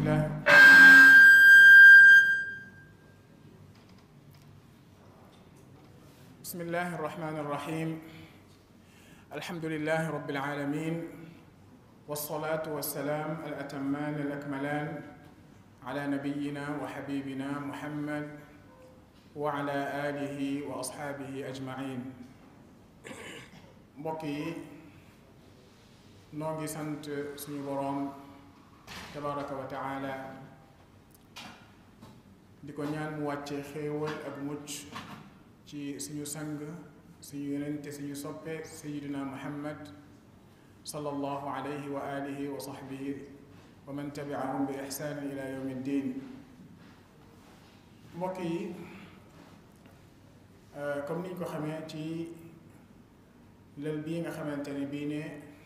الله بسم الله الرحمن الرحيم الحمد لله رب العالمين والصلاة والسلام الأتمان الأكملان على نبينا وحبيبنا محمد وعلى آله وأصحابه أجمعين mbokk yi noo ngi sant suñu boroom tabaraka wa taala di ko ñaan mu wàcce xéewal ak mucc ci suñu sang suñu yonente suñu soppe sayiduna muhammad sallallahu alayhi wa alihi wa sahbihi wa man tabiahum bi ihsaanin ila yawmi ddin mbokk yi comme niñ ko xamee ci lël bii nga xamante ne bii ne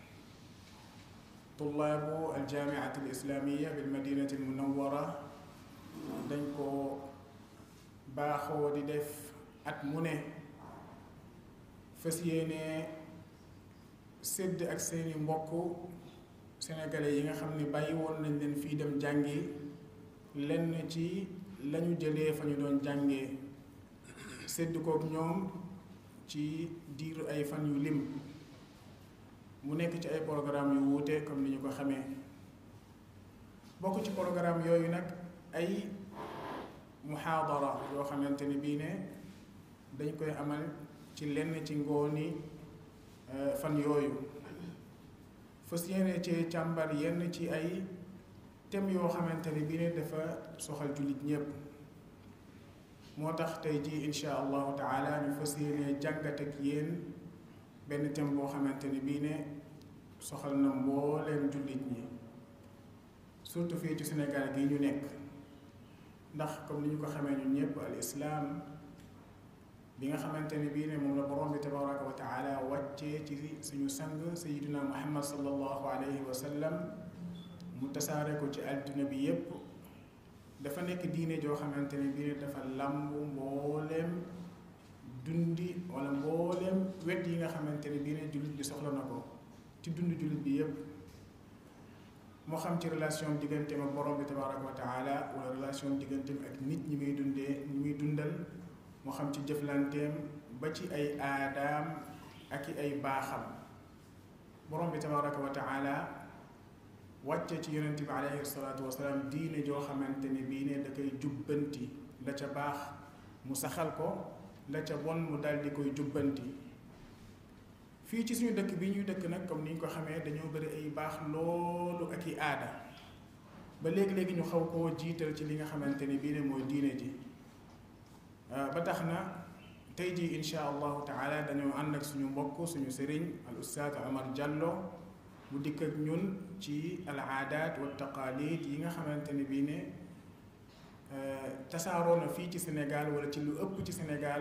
tullaabu aljaamiati alislaamiya bil madinati almunawara dañ ko baaxoo di def at mu ne fas yéene sédd ak seeni mbokk sénégalais yi nga xam ne bàyyi woon nañ leen fii dem jàngi lenn ci lañu jëlee fa ñu doon jàngee sédd kook ñoom ci diiru ay fan yu lim mu nekk ci ay programme yu wuute comme ni ñu ko xamee bokk ci programme yooyu nag ay muhaadara yoo xamante ni bii ne dañ koy amal ci lenn ci ngooni fan yooyu fas yéene ci càmbar yenn ci ay thèmes yoo xamante ni bii ne dafa soxal jullit ñépp moo tax tey jii insha allahu taala ñu fas yéene jàngat ak yéen benn thème boo xamante ni bii ne soxal na mbooleem jullit ñi surtout fii ci Sénégal gi ñu nekk ndax comme ni ñu ko xamee ñun ñëpp al islaam bi nga xamante ni bii ne moom la borom bi tabaraka wa taala wàccee ci suñu sang sayiduna muhammad sallallahu alayhi wa sallam mu tasaare ko ci adduna bi yépp dafa nekk diine joo xamante ne bii ne dafa làmb mbooleem dundi wala mbooleem wet yi nga xamante ne bii ne jullit bi soxla na ko ci dund jullit bi yépp moo xam ci relation digganteem ak borom bi tabaraka wa taala wala relation digganteem ak nit ñi muy dundee ñi muy dundal moo xam ci jëflanteem ba ci ay aadaam ak i ay baaxam borom bi tabaraka wa taala wàcce ci yonente bi alayhi salaatu wasalaam diine joo xamante ne bii ne da koy jubbanti la ca baax mu saxal ko la ca bon mu dal di koy jubbanti fii ci suñu dëkk bi ñuy dëkk nag comme ni ñu ko xamee dañoo bëri ay baax loolu ak i aada ba léegi-léegi ñu xaw koo jiital ci li nga xamante ni bii ne mooy diine ji ba tax na tey jii insha allahu taala dañoo ànd ak suñu mbokk suñu sëriñ al ustaad Omar Diallo mu dikk ak ñun ci al aadaat wa taqaalid yi nga xamante ne bii ne tasaaroo na fii ci Sénégal wala ci lu ëpp ci Sénégal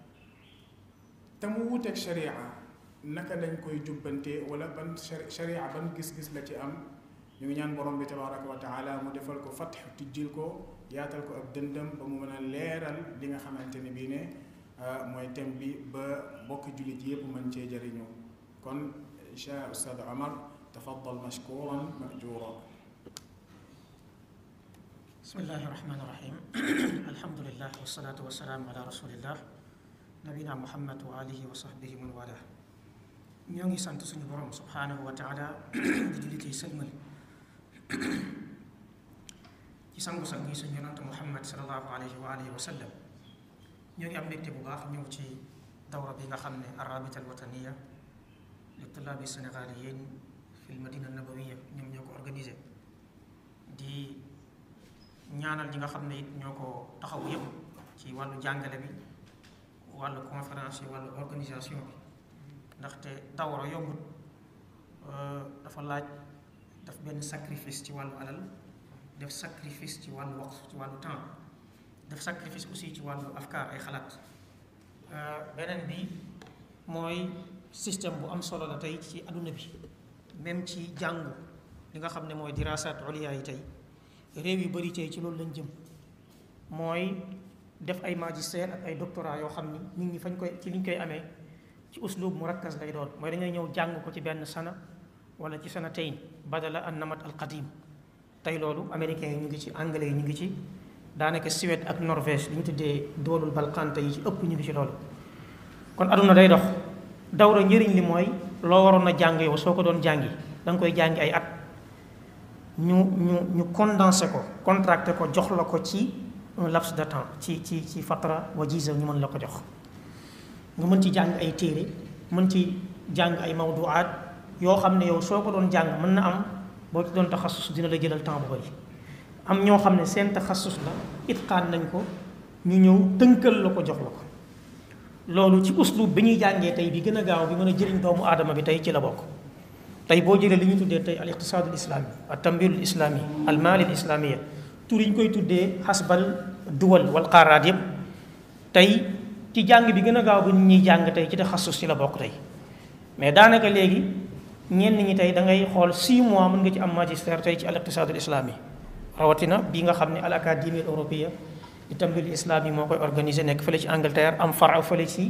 te mu wuuteeg sharia naka lañ koy jubbante wala ban sharia ban gis-gis la ci am ñu ngi ñaan borom bi tabaraka wa taala mu defal ko fatx tijjil ko yaatal ko ak dëndam ba mu mën a leeral li nga xamante ne bii ne mooy thème bi ba mbokki jullit yépp mën cee jëriñu kon insha ustaad Omar tafaddal mashkuran majuura bismillahi rahmani rahim alhamdulillah wasalaatu wasalaamu ala rasulillah nabina muhammad wa alihi wa sahbihi man wala ñoo ngi sant suñu borom subhanahu wa taala di julli tey sëlmal ci sangu-sang yi suñu yonante muhammad salallahu alayhi wa alihi wa sallam ñoo ngi am mbégte bu baax ñëw ci dawra bi nga xam ne arabita alwataniya li tulaabi sénégaliyin fi l madina nabawiya ñoom ñoo ko organisé di ñaanal ñi nga xam ne it ñoo ko taxaw yëpp ci wàllu jàngale bi wàllu conférence yi wàllu organisation bi ndaxte dawra yombut dafa laaj daf benn sacrifice ci wàllu alal def sacrifice ci wàllu waqt ci wàllu temps def sacrifice aussi ci wàllu afkaar ay xalaat beneen bi mooy système bu am solo la tey ci adduna bi même ci jàngu li nga xam ne mooy dirasat uliya yi tey réew yu bari tey ci loolu lañ jëm mooy def ay magistère ak ay doctorat yoo xam ni nit ñi fañ koy ci liñ koy amee ci uslub mu rakkas lay doon mooy dañuy ñëw jàng ko ci benn sana wala ci sana tayn badala an namat al qadim tey loolu américains yi ñu ngi ci anglais yi ñu ngi ci daanaka Suède ak Norvège li ñu tuddee doolul balkante yi ci ëpp ñu ngi ci loolu kon aduna day dox dawra njëriñ li mooy loo waroon a jàng yow soo ko doon jàngi da nga koy jàngi ay at ñu ñu ñu condensé ko contracté ko jox la ko ci un laps de temps ci ci ci fatra wajiza ñu mën la ko jox nga mën ci jàng ay téere mën ci jàng ay mawduaat yoo xam ne yow soo ko doon jàng mën na am boo ci doon taxasus dina la jëlal temps bu bari am ñoo xam ne seen taxasus la itqaan nañ ko ñu ñëw tënkal la ko jox la ko loolu ci uslub bi ñuy jàngee tey bi gën a gaaw bi mën a jëriñ doomu aadama bi tey ci la bokk tey boo jëlee li ñu tuddee tey al iqtisaadul islami al tambirul islami al maalil islamia tur yi ñu koy tuddee xasbal duwal wal qaaraat yépp tey ci jàng bi gën a gaaw bi ñuy jàng tey ci taxasus ci la bokk tey mais daanaka léegi ñenn ñi tey da ngay xool 6 mois mën nga ci am magistère tey ci al iqtisaadul islami rawatina bi nga xam ne al académie européenne di tambirul islami moo koy organisé nekk fële ci Angleterre am fara fële ci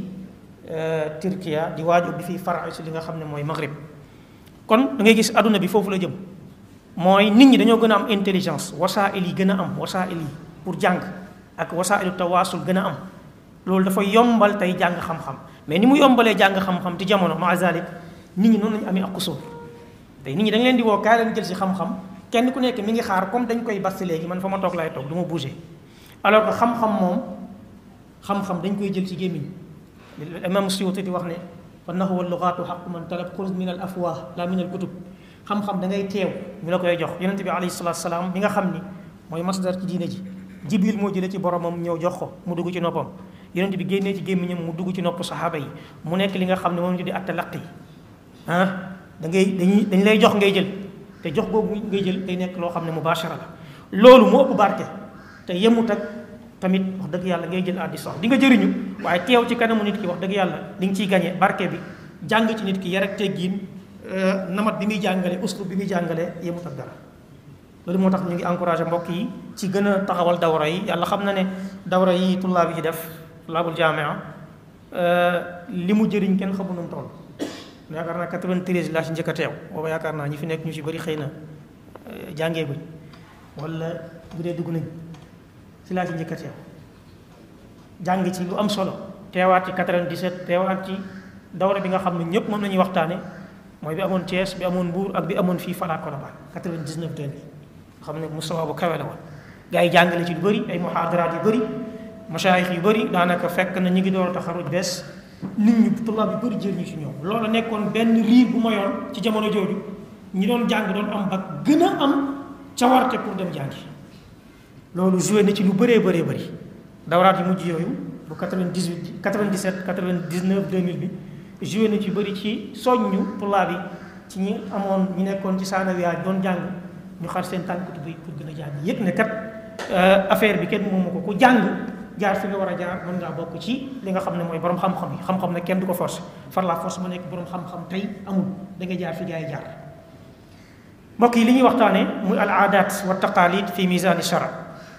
Turquia di waaj ubbi fii fara ci li nga xam ne mooy Maghrib kon da ngay gis adduna bi foofu la jëm mooy nit ñi dañoo gën a am intelligence wasaa'il yi gën a am wasaa'il yi pour jàng ak wasaa'ilu tawaasul gën a am loolu dafa yombal tey jàng xam-xam mais ni mu yombalee jàng xam-xam ci jamono ma zalik nit ñi noonu lañu amee ak kusur tey nit ñi da nga leen di woo kaay leen jël si xam-xam kenn ku nekk mi ngi xaar comme dañ koy basti léegi man fa ma toog laay toog du ma bouger alors que xam-xam moom xam-xam dañ koy jël ci gémmiñ imam Suyuti di wax ne fa nahwa lugaatu xaqu man talab xuz min al afwah la min al kutub xam-xam da ngay teew ñu la koy jox yonente bi alayhi salatu salaam mi nga xam ni mooy masdar ci diine ji jibril moo jëlee ci boromam ñëw jox ko mu dugg ci noppam yonente bi génnee ci gémmiñam mu dugg ci nopp saxaaba yi mu nekk li nga xam ne moom ñu di attalaqi ah da ngay dañuy dañ lay jox ngay jël te jox googu ngay jël day nekk loo xam ne mubashara la loolu mu ëpp barke te yemut ak tamit wax dëgg yàlla ngay jël addi sox di nga jëriñu waaye teew ci kanamu nit ki wax dëgg yàlla di nga ciy gañe barke bi jàng ci nit ki yar ak teggiin namat bi muy jàngale uslub bi muy jàngale yemut ak dara loolu moo tax ñu ngi encouragé mbokk yi ci gën a taxawal dawra yi yàlla xam na ne dawra yi tullaab yi def tullaabul jaamia li mu jëriñ kenn xamu nu mu toll yaakaar naa 93 laa ci njëkk a teew booba yaakaar naa ñi fi nekk ñu ci bëri xëy na jàngee guñ wala bu dee dugg nañ ci laa ci njëkk a teew jàng ci lu am solo teewaat ci 97 teewaat ci dawra bi nga xam ne ñëpp moom la ñuy waxtaane mooy bi amoon Thiès bi amoon Mbour ak bi amoon fii Fala Colobane 99 2000 xam ne mustawa bu kawe la woon gars yi jàngale ci lu bëri ay muhaadaraat yu bëri masaayix yu bëri daanaka fekk na ñu ngi door a taxaruj bees nit ñi tullaab yu bëri jëriñu ci ñoom loolu nekkoon benn riir bu mayoon ci jamono jooju ñi doon jàng doon am ba gën a am cawarte pour dem jàngi loolu joué na ci lu bëree bëree bëri dawraat yu mujj yooyu bu 98 97 99 2000 bi joué na ci bëri ci soññu tullaab yi ci ñi amoon ñi nekkoon ci saanawiyaat doon jàng ñu xar seen tànk bi pour gën a jàng yëpp ne kat affaire bi kenn moomu ko ku jàng jaar fi nga war a jaar mën ngaa bokk ci li nga xam ne mooy borom xam-xam yi xam-xam ne kenn du ko force far la force mu nekk borom xam-xam tey amul da nga jaar fi gaa yi jaar mbokk yi li ñuy waxtaane muy al aadat wa taqalid fi misani shara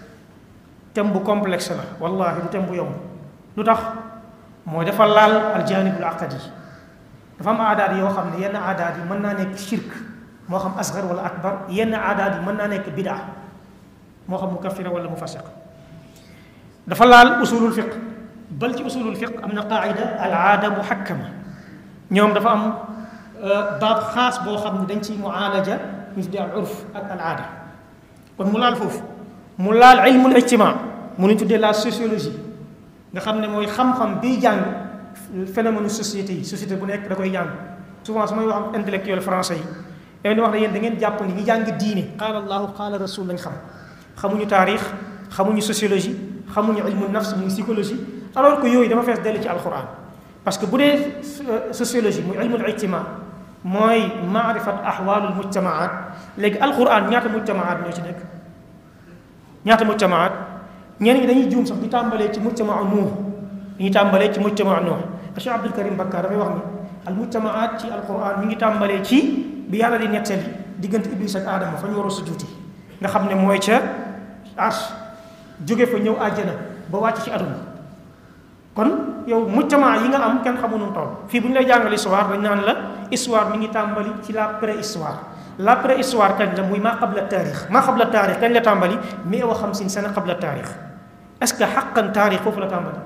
thème bu complexe la wallahi du thème bu yomb lu tax mooy dafa laal al janibul aqadi dafa am aadaat yoo xam ne yenn aadaat yi mën naa nekk shirk moo xam asgar wala akbar yenn aadaat yi mën naa nekk bidaa moo xam mukaffira wala mufassiq dafa laal usulul fiq bal ci usulul fiq am na qaida al aada muhakkama ñoom dafa am baab xaas boo xam ne dañ ciy muaalaja ñu tuddee al urf ak al aada kon mu laal foofu mu laal ilmul ijtimaa mu ñu tuddee la sociologie nga xam ne mooy xam-xam biy jàng phénomène société yi société bu nekk da koy jàng souvent su may wax am intellectuel français yi yow di wax ne yéen da ngeen jàpp ni ñi jàng diine qaala allahu qaala rasul lañ xam xamuñu taarix xamuñu sociologie xamuñu ilmu nafs muy psychologie alors que yooyu dama fees dellu ci alquran parce que bu dee sociologie muy ilmul ijtimaa mooy maarifat ahwaalul mujtamaat léegi alquran ñaata mujtamaat ñoo ci nekk ñaata mujtamaat ñenn ñi dañuy juum sax di tàmbalee ci mujtamaa nuux dañuy tàmbalee ci mujtamaa nuux Cheikh Abdul Karim Bakkaar dafay wax ni al mujtamaat ci alquran mi ngi tàmbalee ci bi yàlla di nettali diggante iblis ak aadama fa ñu war a sujuuti nga xam ne mooy ca arsh jóge fa ñëw àjjana ba wàcc ci aduna kon yow mujtama yi nga am kenn xamu nu toll fii bu ñu lay jàngal histoire dañ naan la histoire mi ngi tàmbali ci la préhistoire la préhistoire kañ la muy maa qabla taarix maa qabla taarix kañ la tàmbali mille wa xamsin sana qabla taarix est-ce que xaqan taarix foofu la tàmbali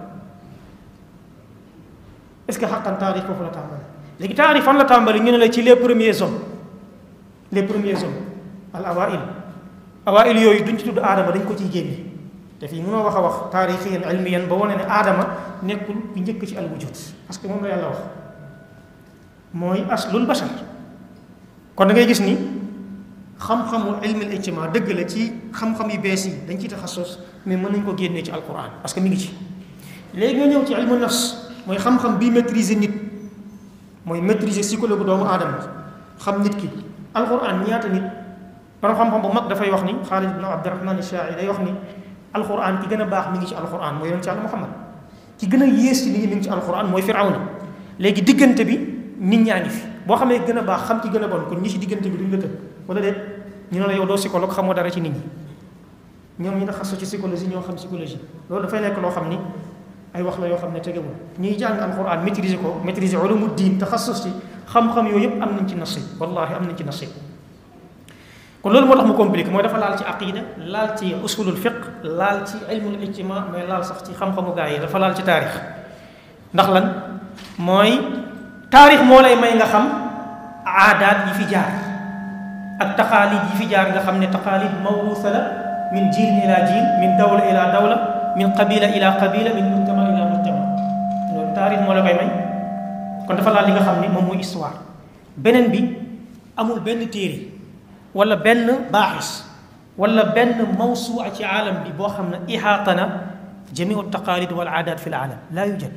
est-ce que xaqan taarix foofu la tàmbali léegi taarix fan la tàmbali ñu ne la ci les premiers hommes les premiers hommes al awail awail yooyu duñ ci tudd aadama dañ ko ciy génne te fii mënoo wax a wax taarixiyan ilmiyan ba wane ne aadama nekkul bu njëkk ci al wujud parce que moom la yàlla wax mooy aslul bashar kon da ngay gis ni xam-xamu ilmil ijtima dëgg la ci xam-xam yu bees yi dañ ciy taxasus mais mën nañ ko génnee ci alquran parce que mi ngi ci léegi nga ñëw ci ilmu nafs mooy xam-xam bii maîtriser nit mooy maîtriser psychologue doomu aadama xam nit ki alquran ñaata nit borom xam-xam bu mag dafay wax ni Xaalid ibn Abdurahman Shaa'i day wax ni alquran ki gën a baax mi ngi ci alquran mooy yonent Yàlla Muhammad ki gën a yées ci nit ñi mi ngi ci alquran mooy Firawna léegi diggante bi nit ñaa ngi fi boo xamee gën a baax xam ci gën a bon kon ñi ci diggante bi duñ la tëb wala déet ñu ne la yow doo psychologue xamoo dara ci nit ñi ñoom ñi nga xasu ci psychologie ñoo xam psychologie loolu dafay nekk loo xam ni ay wax la yoo xam ne tegewul ñuy jàng alquran maîtriser ko maîtriser ulumu diin taxasus ci xam-xam yooyu yëpp am nañ ci nasib wallahi am nañ ci nasib kon loolu moo tax mu compliqué mooy dafa laal ci aqida laal ci usulul fiq laal ci ilmul ijtima mais laal sax ci xam-xamu gaa yi dafa laal ci taarix ndax lan mooy taarix moo lay may nga xam aadaat yi fi jaar ak taqaalid yi fi jaar nga xam ne taqaalid mawrusa la min jiil ila jiil min dawla ila dawla min qabila ila qabila min mujtama ila mujtama loolu taarix moo la koy may kon dafa laal li nga xam ne moom mooy histoire beneen bi amul benn téere wala benn baaxis wala benn mawsuua ci aalam bi boo xam ne ihaata na jamiu taqaalid wal aadaat fi l aalam laa yujad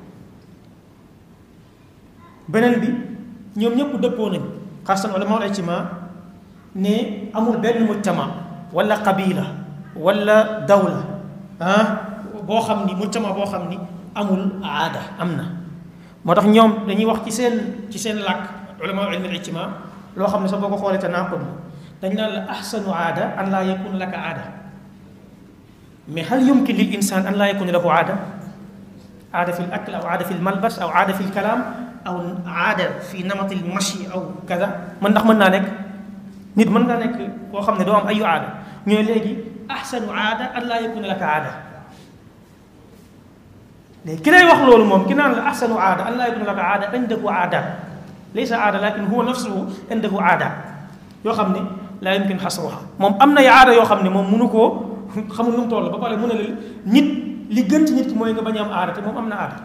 beneen bi ñoom ñëpp dëppoo nañ xasan ulama al ijtima ne amul benn mujtama wala qabila wala dawla ah boo xam ni mujtama boo xam ni amul aada am na moo tax ñoom dañuy wax ci seen ci seen làkk ulama ilmi al ijtima loo xam ne sax boo ko xoolee te naaqud dañ naan la ahsanu aada an laa yakun laka aada mais hal yumkin lil insan an laa yakun lahu aada aada fi l akl aw aada fi l malbas aw aada fi l kalaam aw aada fi namati l mashi aw kada man ndax mën naa nekk nit mën ngaa nekk koo xam ne doo am ayu aada ñooy léegi ahsanu aada an laa yakun laka aada léegi ki lay wax loolu moom ki naan la ahsanu aada an laa yakun laka aada indahu aadaat laysa aada lakin huwa nafsuhu indahu aadaat yoo xam ne laa yumkin xasruha moom am na aada yoo xam ne moom mënu koo xamul nu mu toll ba pare mu ne la nit li gën ci nit ki mooy nga bañ a am aada te moom am na aada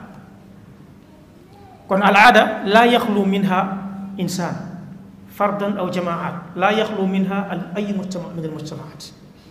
kon al aada laa yaxlu minha insaan fardan aw jamaat laa yaxlu minha al ay mujtama min al mujtamaat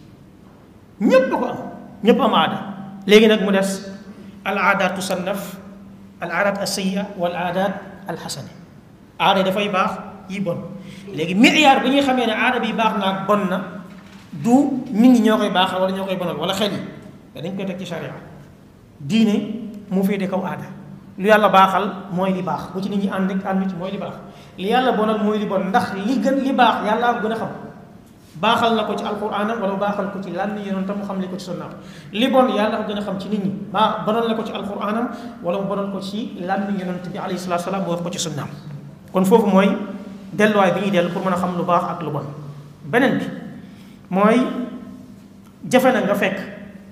ñépp ko am ñépp am aada léegi nag mu des al aadaat tusannaf al aadaat asayya wal aadaat al xasana aada yi dafay baax yi bon léegi miyaar bi ñuy xamee ne aada bi baax na ak bon na du nit ñi ñoo koy baaxal wala ñoo koy bonal wala xel yi te dañ koy teg ci charia diine mu féete kaw aada lu yàlla baaxal mooy li baax bu ci nit ñi ànd ak ànd ci mooy li baax li yàlla bonal mooy li bon ndax li gën li baax yàlla ko gën a xam baaxal na ko ci alquranam wala baaxal ko ci lan yenoon tam mu xam li ko ci sunnaam li bon yàlla ko gën a xam ci nit ñi baa bonal na ko ci alquranam wala mu bonal ko ci lan yonent bi alayhi salaatu salaam mu wax ko ci sunnaam kon foofu mooy delluwaay bi ñuy dellu pour mën a xam lu baax ak lu bon beneen bi mooy jafe na nga fekk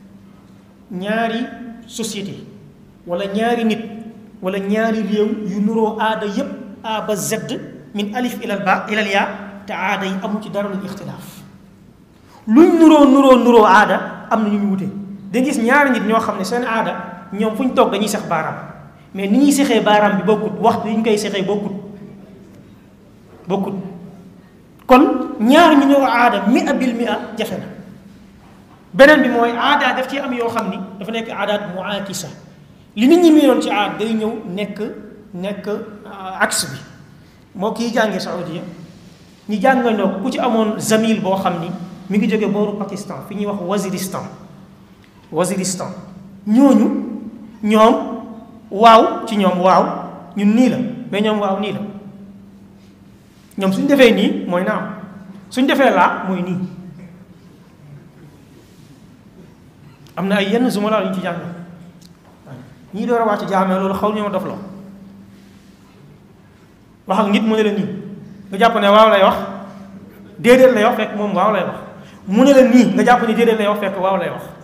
ñaari société wala ñaari nit wala ñaari réew yu nuroo aada yépp a ba z min alif ilal ba ilal yaa te aada yi amu ci dara lu ixtilaaf luñ nuroo nuroo nuroo aada am na ñu ñu wute da gis ñaari nit ñoo xam ne seen aada ñoom fu ñu toog dañuy sex baaraam mais ni ñuy sexee baaraam bi bokkut waxtu yi ñu koy sexee bokkut bokkut kon ñaar ñu ñëw aada mi a bil mi a jafe na beneen bi mooy aada daf ci am yoo xam ni dafa nekk aadaat muakisa li nit ñi miinoon ci aada day ñëw nekk nekk axe bi moo kii jàngee Saoudia ñi jàngandoo ko ku ci amoon zamil boo xam ni mi ngi jóge booru Pakistan fi ñuy wax Waziristan Waziristan ñooñu ñoom waaw ci ñoom waaw ñun nii la mais ñoom waaw nii la ñoom suñ defee nii mooy naam suñ defee laa mooy nii am na ay yenn zumala yu ñu ci jàng ñii door a wàcc jaamee loolu xaw ñoo dof loo wax ak nit mu ne la nii nga jàpp ne waaw lay wax déedéet lay wax fekk moom waaw lay wax mu ne la nii nga jàpp ne déedéet lay wax fekk waaw lay wax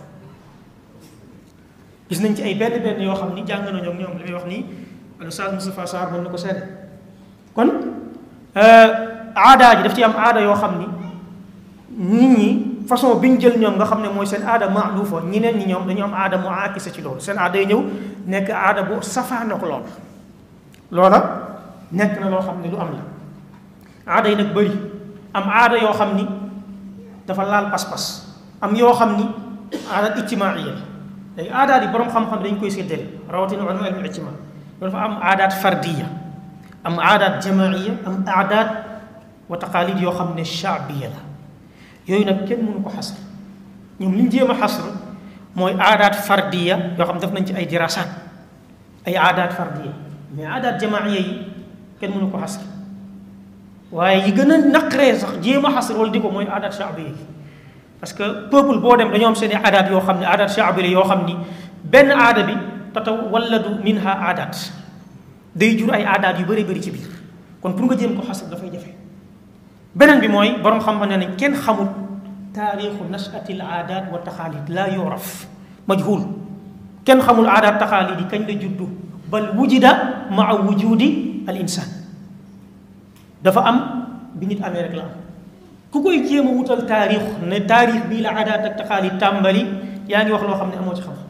gis nañ ci ay benn benn yoo xam ni jàng nañoo ak ñoom li muy wax nii Oustaz Moustapha Sarr mën na ko seede kon aada ji daf ci am aada yoo xam ni nit ñi façon bi ñu jël ñoom nga xam ne mooy seen aada maalufa ñeneen ñi ñoom dañu am aada mu aakisa ci loolu seen aada yi ñëw nekk aada bu safaanook lool loola nekk na loo xam ne lu am la aada yi nag bëri am aada yoo xam ni dafa laal pas-pas am yoo xam ni aada ijtimaaiya la léegi aadaat yi borom xam-xam dañ koy séddale rawatina ulama ilmu ijtimaa dafa am aadaat fardiya am aadaat jamaiya am aadaat wa taqaalid yoo xam ne shaabiya la yooyu nag kenn mënu ko xasr ñoom li ñu jéem a xasr mooy aadaat fardiya yoo xam def nañ ci ay dirasaat ay aadaat fardiya mais aadaat jamaiya yi kenn mënu ko xasr waaye yi gën a naqaree sax jéem a xasr wala di ko mooy aadaat shaabiya yi parce que peuple boo dem dañoo am seen i aadaat yoo xam ne aadaat shaabiya yoo xam ni benn aada bi tatawalladu minha aadaat day jur ay aadaat yu bëri bëri ci biir kon pour nga jéem ko xasr dafay jafe beneen bi mooy borom xam-xam ne nañ kenn xamul taarixu nasati l aadaat wa taxaalid laa yuraf majhul kenn xamul aadaat taxaalid yi kañ la juddu bal wujida maa wujudi al insaan dafa am bi nit amee rek la am ku koy jéem a wutal taarix ne taarix bii la aadaat ak taxaalid tàmbali yaa ngi wax loo xam ne amoo ci xam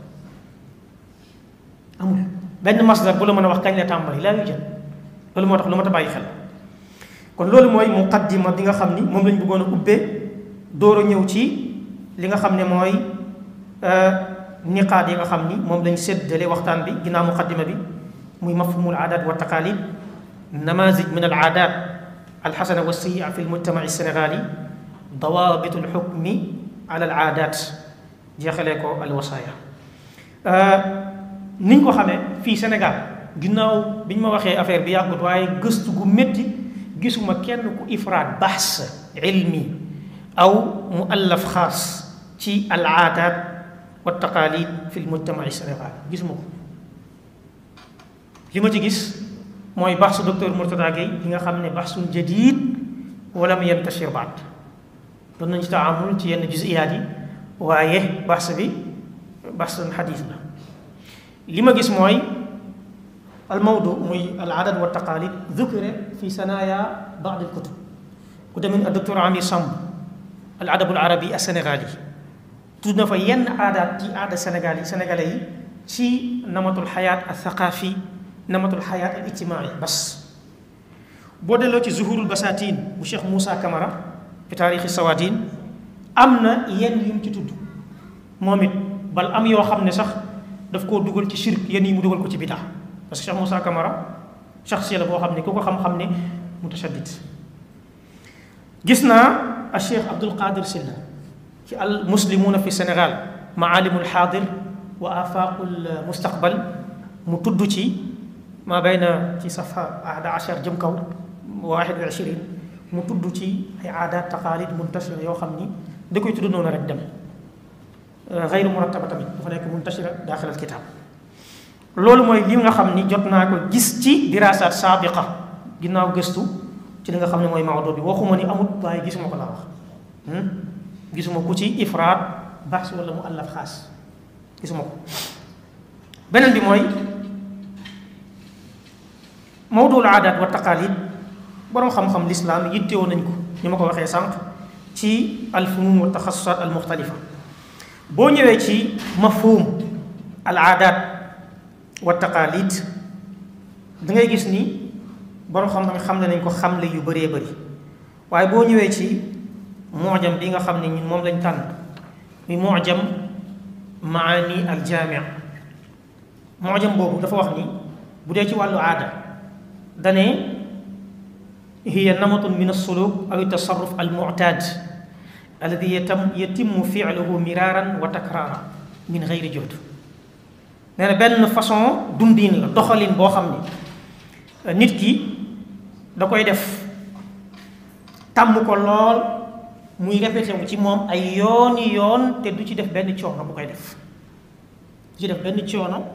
amul benn masdar bu la mën a wax kañ la tàmbali laa yu jël loolu moo tax lu ma ta bàyyi xel kon loolu mooy muqaddima bi nga xam ni moom lañ bëggoon a ubbee door a ñëw ci li nga xam ne mooy niqaat yi nga xam ni moom lañ séddale waxtaan bi ginnaaw muqaddima bi muy mafhumul aadaat wa taqaalid namazij min al aadaat alxasana wa sayia fi lmujtamaci sénégali dawaabit alxukmi ala al aadaat jeexalee ko al wasaaya niñ ko xamee fii Sénégal ginnaaw biñ ma waxee affaire bi yàggut waaye gëstu gu métti gisuma kenn ku ifraat bahs ilmi aw muallaf xaas ci al aadaat wa taqaalid fi lmujtamaci sénégal gisuma ko li ma ci gis mooy bahsu docteur Mourtada Gueye li nga xam ne bahsun jadid walam yantashir baat doon nañ ci taamul ci yenn juziyaat yi waaye bahs bi bahsun xadis la li ma gis mooy al mawdu muy al adat wa taqalid dhukira fi sanaya ba'd al kutub ku demee ak docteur Amir Samb al adab al arabi al sénégali tudd na fa yenn aadaat ci aada Sénégal yi sénégalais yi ci namatul xayaat al thaqafi namatul xayaat al ijtimaai bas boo delloo ci zuhurul basatin bu Cheikh Moussa Camara fi taarixi sawadin am na yenn yu mu ci tudd moom it bal am yoo xam ne sax daf koo dugal ci shirk yenn yi mu dugal ko ci bidaa parce que Cheikh Moussa Camara shaxsiya la boo xam ne ku ko xam-xam ne mutashaddid gis naa a Cheikh Abdul Qadir Silla ci al muslimuna fi Sénégal maalimul xaadir wa afaqul mustaqbal mu tudd ci ma bayna ci safa ahada achar jëm kaw waaxid wa ishirin mu tudd ci ay aadaat taqaalid muntashira yoo xam ni da koy tudd noonu rek dem xayru murattaba tamit dafa nekk muntashira daaxil al kitaab loolu mooy li nga xam ni jot naa ko gis ci diraasaat saabiqa ginnaaw gëstu ci li nga xam ne mooy mawdu bi waxuma ni amut waaye gisuma ko laa wax gisuma ku ci ifraat baax wala mu allaf xaas gisuma ko beneen bi mooy mawdul aadaat wa taqaalid boroom xam-xam lislaam yittewoo nañ ko ni ma ko waxee sànq ci alfunun wa taxasusaat al muxtalifa boo ñëwee ci mafhum al aadaat wa taqaalid da ngay gis ni boroom xam-xam xam nañ ko xamle yu bëree bëri waaye boo ñëwee ci muujam bi nga xam ne ñun moom lañ tànn muy muujam maani al jaamia muujam boobu dafa wax ni bu dee ci wàllu aada dane hiya namatun min alsuluk aw tasarruf al muctaad alladi yatam yatimu filuhu miraaran wa takraara min geyri juhd nee na benn façon dundin la doxalin boo xam ne nit ki da koy def tàmm ko lool muy répété wu ci moom ay yooni yoon te du ci def benn coono bu koy def du ci def benn coono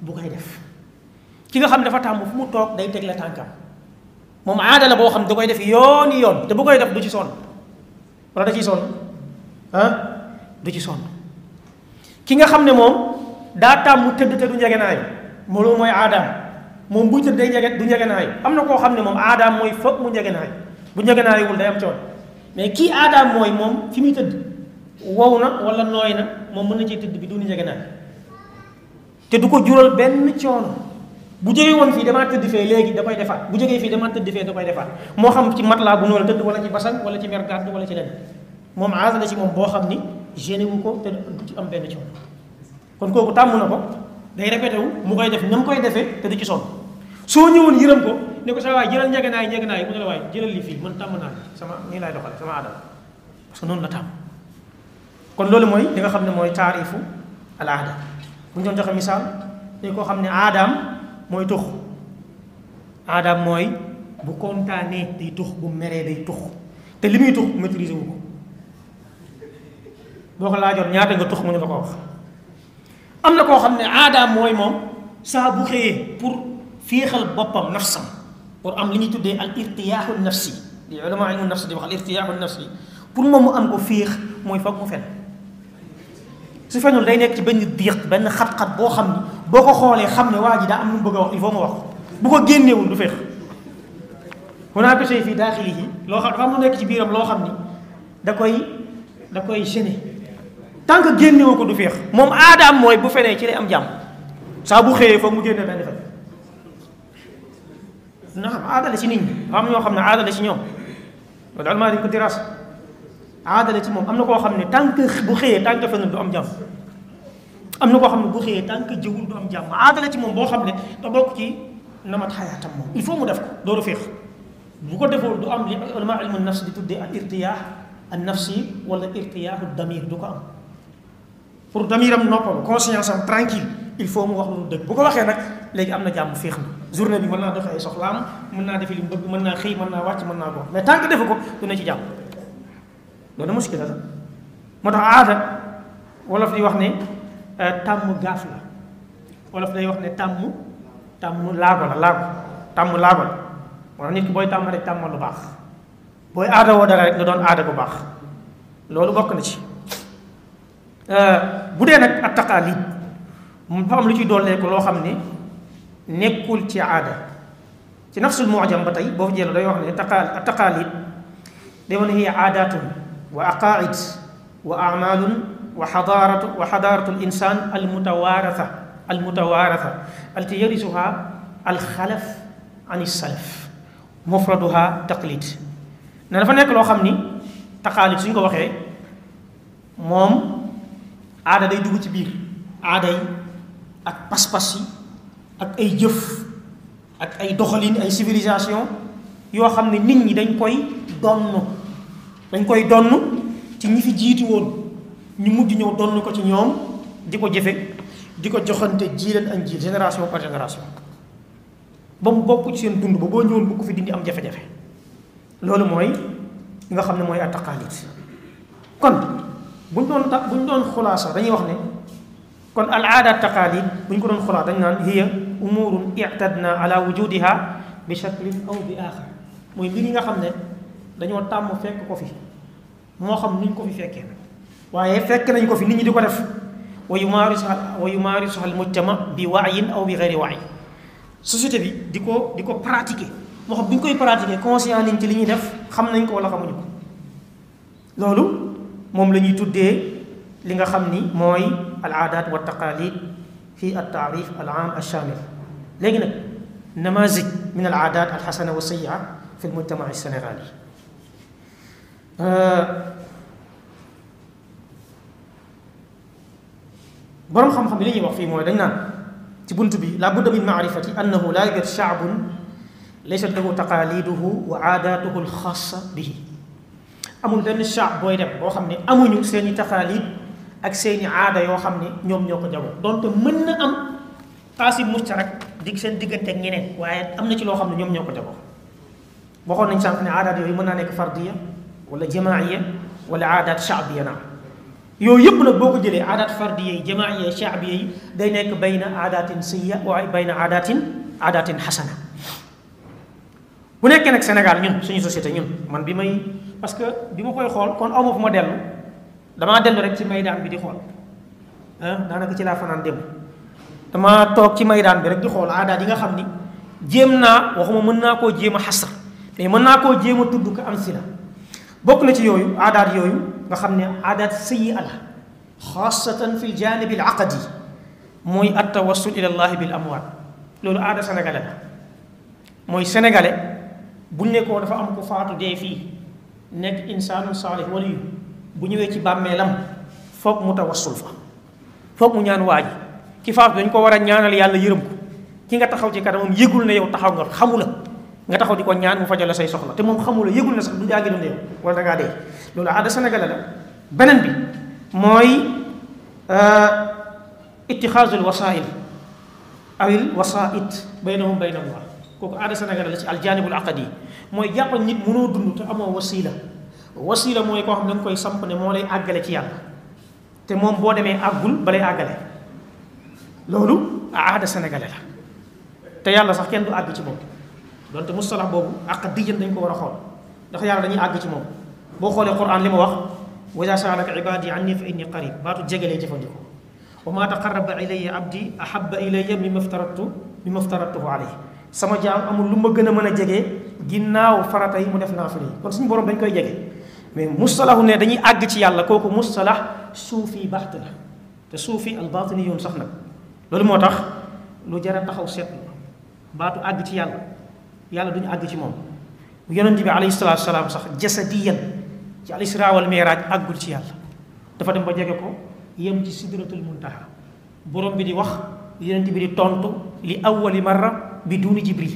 bu koy def ki nga xam ne dafa tàmm fu mu toog day teg la tànkam moom aada la boo xam ne da koy def yooni yoon te bu koy def du ci sonn wala da ciy sonn ah du ci sonn ki nga xam ne moom daa tàmm tëdd te du njegenaay moo loolu mooy aadaam moom buy tëdd day njege du njegenaay am na koo xam ne moom aadaam mooy foog mu njegenaay bu njegenaayewul day am coon mais kii aadaam mooy moom fi muy tëdd wow na wala nooy na moom mën na cee tëdd bi du ni njegenaay te du ko jural benn coono bu jógee woon fii damaa tëdd fee léegi da koy defaat bu jógee fii damaa tëdd fee da koy defaat moo xam ci matelas bu noonu tëdd wala ci basan wala ci mer gàdd wala ci leneen moom aada la ci moom boo xam ni génne wu ko te du ci am benn coono kon kooku tàmm na ko day répété wu mu koy def na mu koy defee te du ci sonn soo ñëwoon yërëm ko ne ko sa waay jëlal njegenaay njegenaay mu ne la waay jëlal li fii man tàmm naa sama nii laay doxale sama aadama parce que noonu la tàmm kon loolu mooy li nga xam ne mooy taarifu al aada bu ñu doon joxe misaal ne koo xam ne aadaam mooy tux aadaam mooy bu kontaanee day tux bu meree day tux te li muy tux maîtriser wu ko boo ko laajoon ñaata nga tux mu ne la ko wax am na koo xam ne aadaam mooy moom saa bu xëyee pour féexal boppam nafsam pour am li ñuy tuddee al irtiyaaxu nafsi li ulama ilmu nafsi di wax al irtiyaaxu nafsi pour moom mu am ko féex mooy foog mu fen su fenul day nekk ci benn diiq benn xat-xat boo xam ni boo ko xoolee xam ne waa ji daa am lu mu bëgg a wax il faut mu wax bu ko génneewul du féex hunaaka shay fii daaxilihi loo xam dafa am lu nekk ci biiram loo xam ni da koy da koy gêner tant que génnewu ko du féex moom aadaam mooy bu fenee ci lay am jàmm saa bu xëyee foog mu génne benn fen naam aada la ci nit ñi am ñoo xam ne aada la ci ñoom loolu almaa dañ ko diraas aada la ci moom am na koo xam ne tant que bu xëyee tant que fenul du am jàmm am na koo xam ne bu xëyee tant que jëwul du am jàmm aada la ci moom boo xam ne da bokk ci namat xayaatam moom il faut mu def ko loolu féex bu ko defoo du am li ulama ilmu nafs di tuddee al irtiyaax an nafsi wala irtiyaaxu damir du ko am pour damiram noppal conscience am tranquille il faut mu wax lu dëgg bu ko waxee nag léegi am na jàmm féex na journée bi mën naa doxee ay soxlaam mën naa defi li mu bëgg mën naa xëy mën naa wàcc mën naa ko mais tant que defu ko du ne ci jàmm loolu muskila la moo tax aada wolof di wax ne tàmm gaaf la wolof day wax ne tàmm tàmm laago la laago tàmm laago la moo tax nit ki booy tàmm rek tàmmal lu baax booy aada woo dara rek nga doon aada bu baax loolu bokk na ci bu dee nag at taqaalid mu fa am lu ci dolleeku loo xam ne nekkul ci aada ci nafsul mu'jam ba tey boo fa jëlee day wax ne taqa at taqaalid day wax ne hiya aadatun wa aqaid wa amalun wa xadaaratu wa xadaaratu al insan al mutawaaratha al mutawaaratha alti yarisuha al xalaf an salaf mufraduha taqlid ne dafa nekk loo xam ni taqaalid suñ ko waxee moom aada day dugg ci biir aada yi ak pas-pas yi ak ay jëf ak ay doxalin ay civilisation yoo xam ne nit ñi dañ koy donn dañ koy donn ci ñi fi jiitu woon ñu mujj ñëw donn ko ci ñoom di ko jëfe di ko joxante jiileen ak jiil génération par génération ba mu bokk ci seen dund ba boo ñëwoon bu ko fi dindi am jafe-jafe loolu mooy li nga xam ne mooy attaqaalit kon buñ doon ta buñ doon xulaasa dañuy wax ne kon al aada taqaalid bu ñu ko doon xulaas dañ naan hiya umurun i'tadna ala wujudiha bi shaklin aw bi axar mooy mbir yi nga xam ne dañoo tàmm fekk ko fi moo xam ni ñu ko fi fekkee nag waaye fekk nañ ko fi nit ñi di ko def wa yumaarisuha wa yumaarisuha al mujtama bi waayin aw bi gayri waay société bi di ko di ko pratiquer moo xam bu ñu koy pratiquer conscient nañ ci li ñuy def xam nañ ko wala xamuñu ko loolu moom la ñuy tuddee li nga xam ni mooy al aadaat wa taqaalid fi al taarif al aam al shamil léegi nag namazij min al aadaat al xasana wa sayia fi al mujtama al sénégali boroom xam-xam bi li ñuy wax fii mooy dañ naan ci bunt bi la budda min maarifati annahu laa yujad shaabun laysat lahu taqaaliduhu wa aadaatuhu al xaasa bihi amul benn shaab booy dem boo xam ne amuñu seeni taqaalid ak seeni aada yoo xam ne ñoom ñoo ko jagoo donte mën na am taasib mustarak dig seen diggante ak ñeneen waaye am na ci loo xam ne ñoom ñoo ko jagoo waxoon nañ sànq ne aadaat yooyu mën naa nekk fardiya wala jamaaiya wala aadaat shaabiya na yooyu yëpp nag boo ko jëlee aadaat fardiya yi jamaiya yi shaabiya yi day nekk bayna aadaatin sayya waaye bayna aadaatin aadaatin xasana bu nekkee nag Sénégal ñun suñu société ñun man bi may parce que bi ma koy xool kon aw ma fu ma dellu damaa dellu rek ci maydaan bi di xool ah daanaka ci laa fanaan dem damaa toog ci maydaan bi rek di xool aadaat yi nga xam ni jéem naa waxuma mën naa koo jéem a xasar mais mën naa koo jéem a tudd ko am si la bokk na ci yooyu aadaat yooyu nga xam ne aadaat sayyi ala xaasatan fi ljanibi al aqadi mooy at tawassul ila llahi bil amwaat loolu aada sénégalais la mooy sénégalais bu nekkoo dafa am ko faatu dee fii nekk insaanun saalih waliyu bu ñëwee ci bàmmeelam foog mu tawassul fa foog mu ñaan waa ji ki faatu dañ ko war a ñaanal yàlla yërëm ko ki nga taxaw ci kanamam yëgul ne yow taxaw nga xamu la nga taxaw di ko ñaan mu fajal la say soxla te moom xamu la yëgul ne sax du jaagi ne yow wala da ngaa dee loolu aada sénégalais la beneen bi mooy ittixaazul wasail awil wasait baynahum bayna allah kooku aada sénégalais la ci aljanibul aqadi mooy jàppal nit mënoo dund te amoo wasila wasila mooy koo xam ne da nga koy samp ne moo lay àggale ci yàlla te moom boo demee àggul ba lay àggale loolu aada sénégalais la te yàlla sax kenn du àgg ci moom donte mustalax boobu aqadiyan dañ ko war a xool ndax yàlla dañuy àgg ci moom boo xoolee quran li ma wax wa iza saalaka ibadi anni fa inni qarib baatu jegelee jëfandikoo wa ma taqarraba ilayya abdi ahabba ilayya mimma aftaratu mimma aftaratuhu alayhi sama jaam amul lu ma gën a mën a jege ginnaaw farata yi mu def naafila yi kon suñu borom dañ koy jege mais mustalahu ne dañuy àgg ci yàlla kooku mustalax suufi baxt la te suufi al batini yoon sax nag loolu moo tax lu jar a taxaw seetlu baatu àgg ci yàlla yàlla duñu àgg ci moom yonent bi alayhi salaatu salaam sax jasadiyan ci al isra wal miraaj àggul ci yàlla dafa dem ba jege ko yem ci sidratul muntaha borom bi di wax yonent bi di tontu li awwali marra bi duuni jibril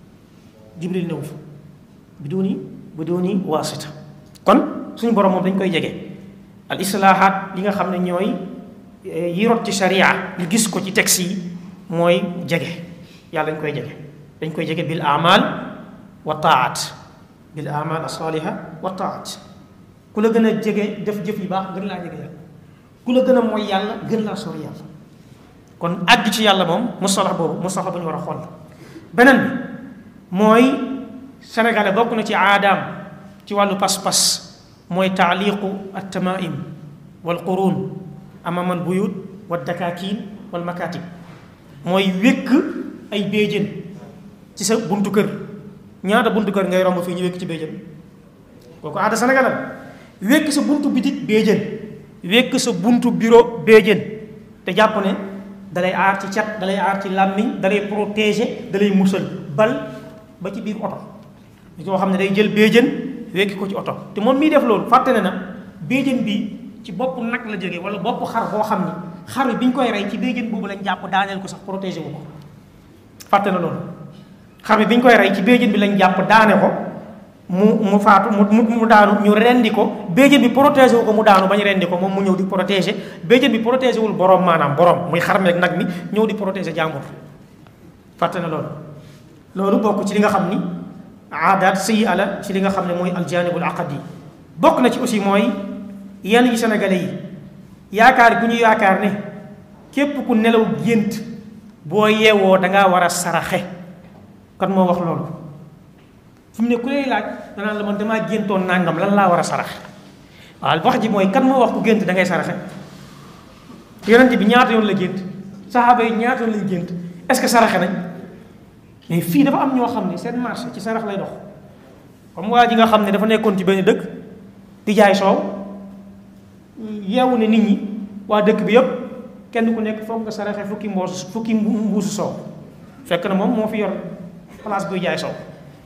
jibril néew fa bi duuni bi duuni waasita kon suñu borom moom dañ koy jege al islaahaat li nga xam ne ñooy yi rot ci sharia li gis ko ci texte yi mooy jege yàlla dañ koy jege dañ koy jege bil amal wa taat bil amal asaliha wa taat ku la gën a jege def jëf yu baax gën laa jege yàlla ku la gën a mooy yàlla gën laa sori yàlla kon àgg ci yàlla moom mustalax boobu mustalax bu ñu war a xool beneen bi mooy sénégalais bokk na ci aadaam ci wàllu pas-pas mooy taaliqu at tamaim wal qurun amama al buyut wa dakakin wal makatib mooy wékk ay béjjén ci sa buntu kër ñaata buntu kër ngay romb fii ñu wékk ci béjjén kooku aada sénégalais wékk sa buntu bitik béjjén wékk sa buntu bureau béjjén te jàpp ne dalay aar ci cat dalay aar ci làmmiñ dalay protéger dalay musal bal ba ci biir oto li koo xam ne day jël béjjén wékki ko ci oto te moom miy def loolu fàtte ne na béjjén bi ci bopp nag la jógee wala bopp xar boo xam ni xar bi bi ñu koy rey ci béjjén boobu lañ jàpp daaneel ko sax protéger wu ko fàtte na loolu xar bi bi ñu koy rey ci béjjén bi lañ jàpp daane ko mu mu faatu mu mu daanu ñu rendi ko béjjén bi protégé wu ko mu daanu bañ rendi ko moom mu ñëw di protégé béjjén bi protégé wul borom maanaam borom muy xar meeg nag mi ñëw di protégé jàmbur fàtte na loolu loolu bokk ci li nga xam ni aadaat sëyi ala ci li nga xam ne mooy aljanibul aqadi bokk na ci aussi mooy yenn yi sénégalais yi yaakaar gu ñu yaakaar ne képp ku nelaw gént boo yeewoo dangaa war a saraxe kan moo wax loolu fi mu ne ku lay laaj danaa la man damaa géntoon nàngam lan laa war a saraxe waaw wax ji mooy kan moo wax ku gént da ngay saraxe yonent bi ñaata yoon la gént saxaaba yi ñaata yoon lañ gént est-ce que saraxe nañ mais fii dafa am ñoo xam ne seen marché ci sarax lay dox comme waa ji nga xam ne dafa nekkoon ci benn dëkk di jaay soow yeewu ne nit ñi waa dëkk bi yëpp kenn ku nekk foog nga saraxe fukki mboos fukki mbuusu soow fekk na moom moo fi yor place buy jaay soow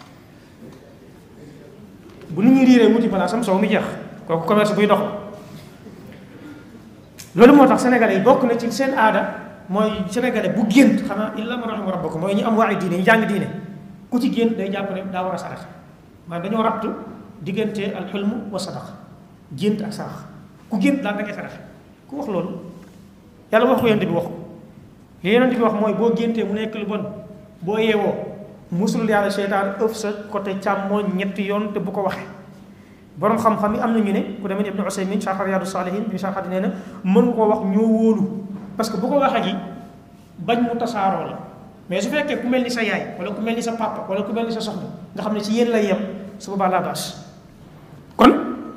bu nit ñi riiree wuti place am soow mi jeex kooku commerce buy dox loolu moo tax sénégalais yi bokk na ci seen aada mooy sénégalais bu gént xanaa illa man rahima rabbakum mooy ñu am waaye diine ñu jàng diine ku ci gént day jàpp ne daa war a sarax maanaam dañoo rabt diggante al xulm wa sadaqa gént ak sarax ku gént daal da ngay sarax ku wax loolu yàlla wax ko yonent bi wax ko li yonent bi wax mooy boo géntee mu nekk lu bon boo yeewoo musul yàlla seytaan ëf sa côté càmmooñ ñetti yoon te bu ko waxee borom xam-xam yi am na ñu ne ku demee ni Ibnu Usaymin sharh Riyadu Salihin bi sharh nee na mën nga koo wax ñoo wóolu parce que bu ko waxee ji bañ mu tasaaroo la mais su fekkee ku mel ni sa yaay wala ku mel ni sa papa wala ku mel ni sa soxna nga xam ne ci yéen lay yem su boobaa laa baas kon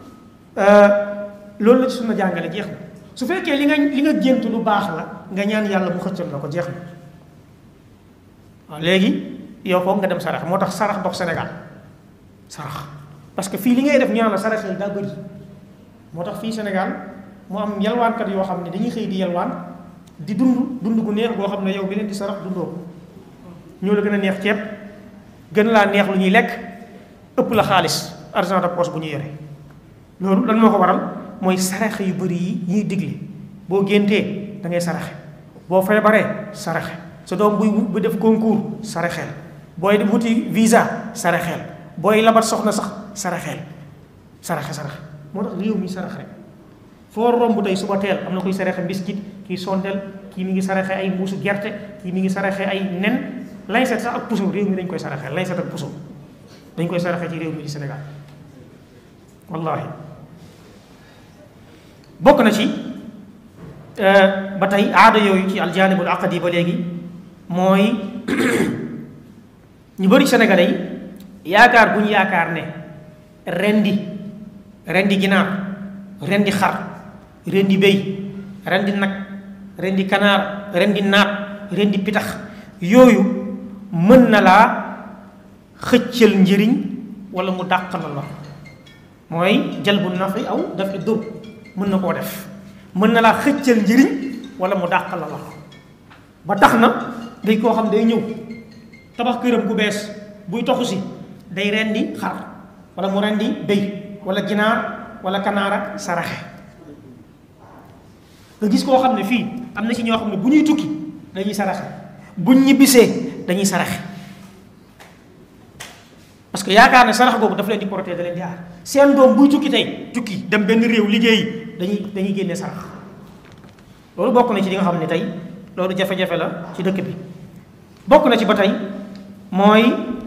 loolu la ci suna jàngale jeex na su fekkee li nga li nga gént lu baax la nga ñaan yàlla mu xëccal la ko jeex na waaw léegi yow foog nga dem sarax moo tax sarax dox Sénégal sarax parce que fii li ngay def ñaan la sarax yi daa bëri moo tax fii Sénégal mu am yalwaankat yoo xam ne dañuy xëy di yalwaan di dund dund gu neex goo xam ne yow bi leen di sarax dundoo ko ñoo la gën a neex ceeb gën laa neex lu ñuy lekk ëpp la xaalis argent de poche bu ñu yore loolu lan moo ko waral mooy saraxe yu bëri yi ñuy digle boo géntee da ngay saraxe boo feebaree saraxe sa doom buy bu def concours saraxeel booy wuti visa saraxeel booy labat soxna sax saraxeel saraxe saraxe moo tax réew mi sarax rek foo romb tey suba teel am na koy saraxe mbiskit kii sondel kii mi ngi saraxe ay mbuusu gerte kii mi ngi saraxe ay nen lañset sax ak puso réew mi dañ koy saraxe lañset ak puso dañ koy saraxe ci réew mi di Sénégal wallahi bokk na ci ba tey aada yooyu ci aljanibul aqdi ba léegi mooy ñu bëri sénégalais yi yaakaar bu ñu yaakaar ne rendi rendi ginaar rendi xar rendi béy rendi nag rendi kanaar rendi naat rendi pitax yooyu mën na laa xëccal njëriñ wala mu dàq la la mooy jalbu nafi aw dafi dur mën na koo def mën na laa xëccal njëriñ wala mu dàq la la ba tax na day koo xam day ñëw tabax këram gu bees buy toxu si day rendi xar wala mu rendi béy wala ginaar wala kanaara saraxe nga gis koo xam ne fii am na ci ñoo xam ne bu ñuy tukki dañuy saraxe buñ ñibbisee dañuy saraxe parce que yaakaar ne sarax googu daf leen di protéger da leen di aar seen doom buy tukki tey tukki dem benn réew liggéey dañuy dañuy génne sarax loolu bokk na ci li nga xam ne tey loolu jafe-jafe la ci dëkk bi bokk na ci ba tey mooy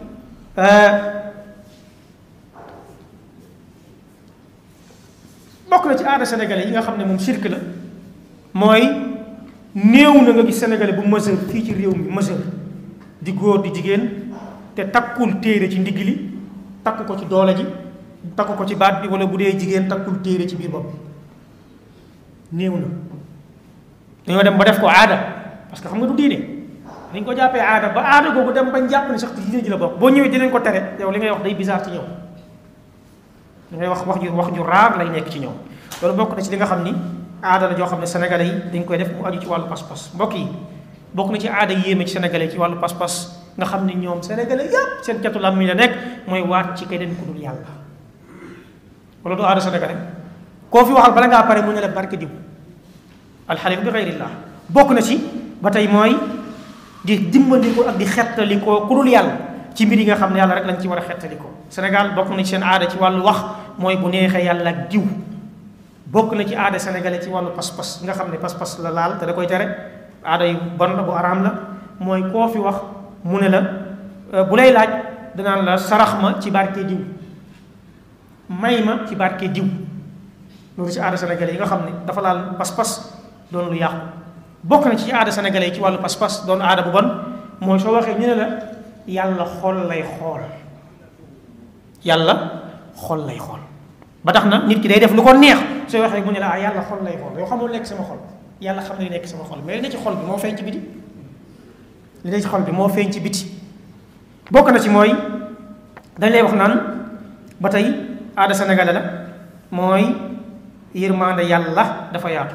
bokk na ci aada sénégalais yi nga xam ne moom sirk la mooy néew na nga gis sénégalais bu majeur fii ci réew mi majeur di góor di jigéen te takkul téere ci ndigg li takk ko ci doole ji takk ko ci baat bi wala bu dee jigéen takkul téere ci biir bopp néew na dañoo dem ba def ko aada parce que xam nga du diine dañ ko jàppee aada ba aada googu dem bañ jàpp ne sax ci diine ji la bokk boo ñëwee dinañ ko tere yow li ngay wax day bizarre ci ñëw li ngay wax wax ju wax ju raar lay nekk ci ñoom loolu bokk na ci li nga xam ni aada la joo xam ne sénégalais yi dañ koy def mu aju ci wàllu pas-pas mbokk yi bokk na ci aada yéeme ci sénégalais ci wàllu pas-pas nga xam ne ñoom sénégalais yépp seen catu lam mi la nekk mooy waat ci keneen ku dul yàlla wala du aada sénégalais koo fi waxal bala ngaa pare mu ne la barke diw alxalif bi xeyrillah bokk na ci ba tey mooy di dimbandikoo ak di xettalikoo ku dul yàlla ci mbir yi nga xam ne yàlla rek lañ ci war a xettalikoo Sénégal bokk na ci seen aada ci wàllu wax mooy bu neexee yàlla ak diw bokk na ci aada sénégalais ci wàllu pas-pas nga xam ne pas-pas la laal te da koy tere aada yu bon la bu araam la mooy koo fi wax mu ne la bu lay laaj danaan la sarax ma ci barke diw may ma ci barke diw loolu ci aada sénégalais yi nga xam ne dafa laal pas-pas doon lu yàqu bokk na ci aada sénégalais yi ci wàllu pas-pas doon aada bu bon mooy soo waxee ñu ne la yàlla xol lay xool yàlla xol lay xool ba tax na nit ki day def lu ko neex soo waxee mu ne la ah yàlla xol lay xool yow xamul nekk sama xol yàlla xam ne li nekk sama xol mais li ne ci xol bi moo feeñ ci biti li ne ci xol bi moo feeñ ci biti bokk na ci mooy dañ lay wax naan ba tey aada sénégalais la mooy yërmande yàlla dafa yaatu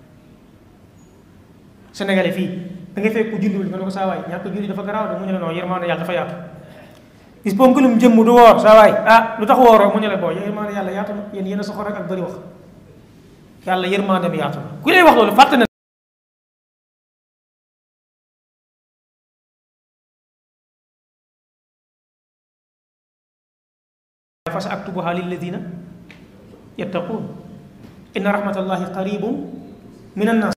sénégalais fii da ngay fekk ku julliwul nga ne ko saa waay ñàkk julli dafa garaaw de mu ne la non yërmande yàlla dafa yaatu gis boo ngëlum jëmm du woor saa waay ah lu tax wooroo mu ne la boo yërmande yàlla yaatu na yéen yéen a soxor rek ak bëri wax yàlla yërmande mi yaatu na ku lay wax loolu fàtte na fa sa aktubuha lilladina yattaqun inna rahmatallahi qaribun min annas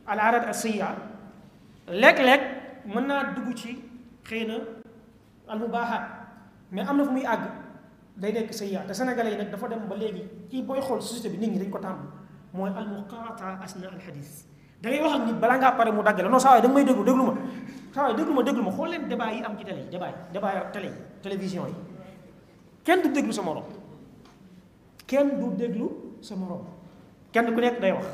al aadat al sayya léeg-léeg mën naa dugg ci xëy na al mubaaxaat mais am na fu muy àgg day nekk sayya te sénégalais yi nag dafa dem ba léegi kii booy xool société bi nit ñi dañ ko tàmm mooy al muqaata asna al xadis da ngay wax ak nit balaa ngaa pare mu dagg la non saa waay da nga may déglu déglu ma saa waay déglu ma déglu ma xool leen débat yi am ci télé yi débat yi débat yi télé yi télévision yi kenn du déglu sa morom kenn du déglu sa morom kenn ku nekk day wax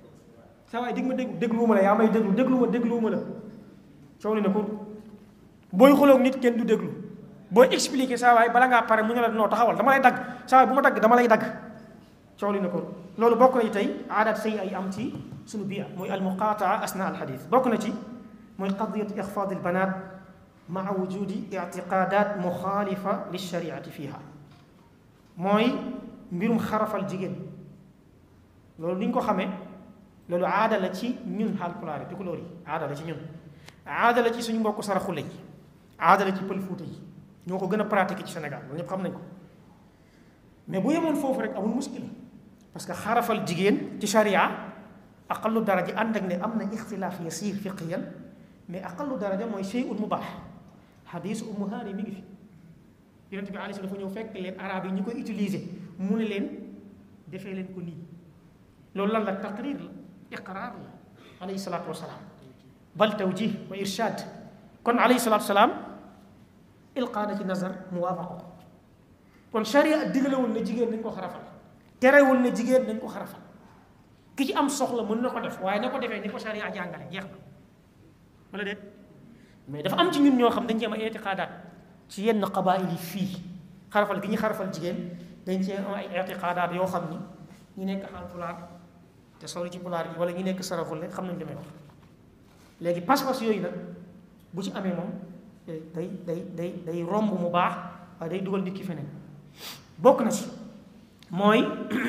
saa waay dig ma déglu dégluwuma la yaa may déglu déglu ma dégluwuma la coow li ne ko booy xuloog nit kenn du déglu booy expliqué saa waay bala ngaa pare mu ne la noo taxawal dama lay dagg saa waay bu ma dagg dama lay dagg coow li ne ko loolu bokk na ci tey aadaat say ay am ci suñu biir mooy al muqaataa asna al xadis bokk na ci mooy qadiyatu ixfaad al banaat maa wujudi ictiqaadat muxaalifa lilshariati fiha mooy mbirum xarafal jigéen loolu ni ñu ko xamee loolu aada la ci ñun Haalpulaar yi Tukulóor yi aada la ci ñun aada la ci suñu mbokk saraxule yi aada la ci pël Fuuta yi ñoo ko gën a pratiquer ci Sénégal loolu ñëpp xam nañ ko mais bu yemoon foofu rek amul muskila parce que xarafal jigéen ci sharia aqallu daraja ànd ak ne am na ixtilaaf yasiir fiqiyan mais aqallu daraja mooy shay'un mubaax xadiis Ummu Haani mi ngi fi yonent bi alayhi salaam dafa ñëw fekk leen arab yi ñu koy utiliser mu ne leen defee leen ko nii loolu lan la taqrir la iqraar la alayhi salaatu wasalaam bal tawjih wa irshaad kon alayhi salaatu wasalaam ilqaa na ci nazar muwaafaqa ko kon sharia digalewul ne jigéen nañ ko xarafal terewul ne jigéen nañ ko xarafal ki ci am soxla mën na ko def waaye na ko defee ni ko sharia jàngale jeex na wala déet mais dafa am ci ñun ñoo xam dañ cee am ay itiqaadaat ci yenn qabaayil yi fii xarafal gi ñu xarafal jigéen dañ cee am ay itiqaadaat yoo xam ni ñu nekk Haalpulaar te sori ci pulaar yi wala ñu nekk Saraxule xam nañ li may wax léegi pas-pas yooyu nag bu ci amee moom day day day day romb mu baax waaye day dugal nit ki feneen bokk na ci mooy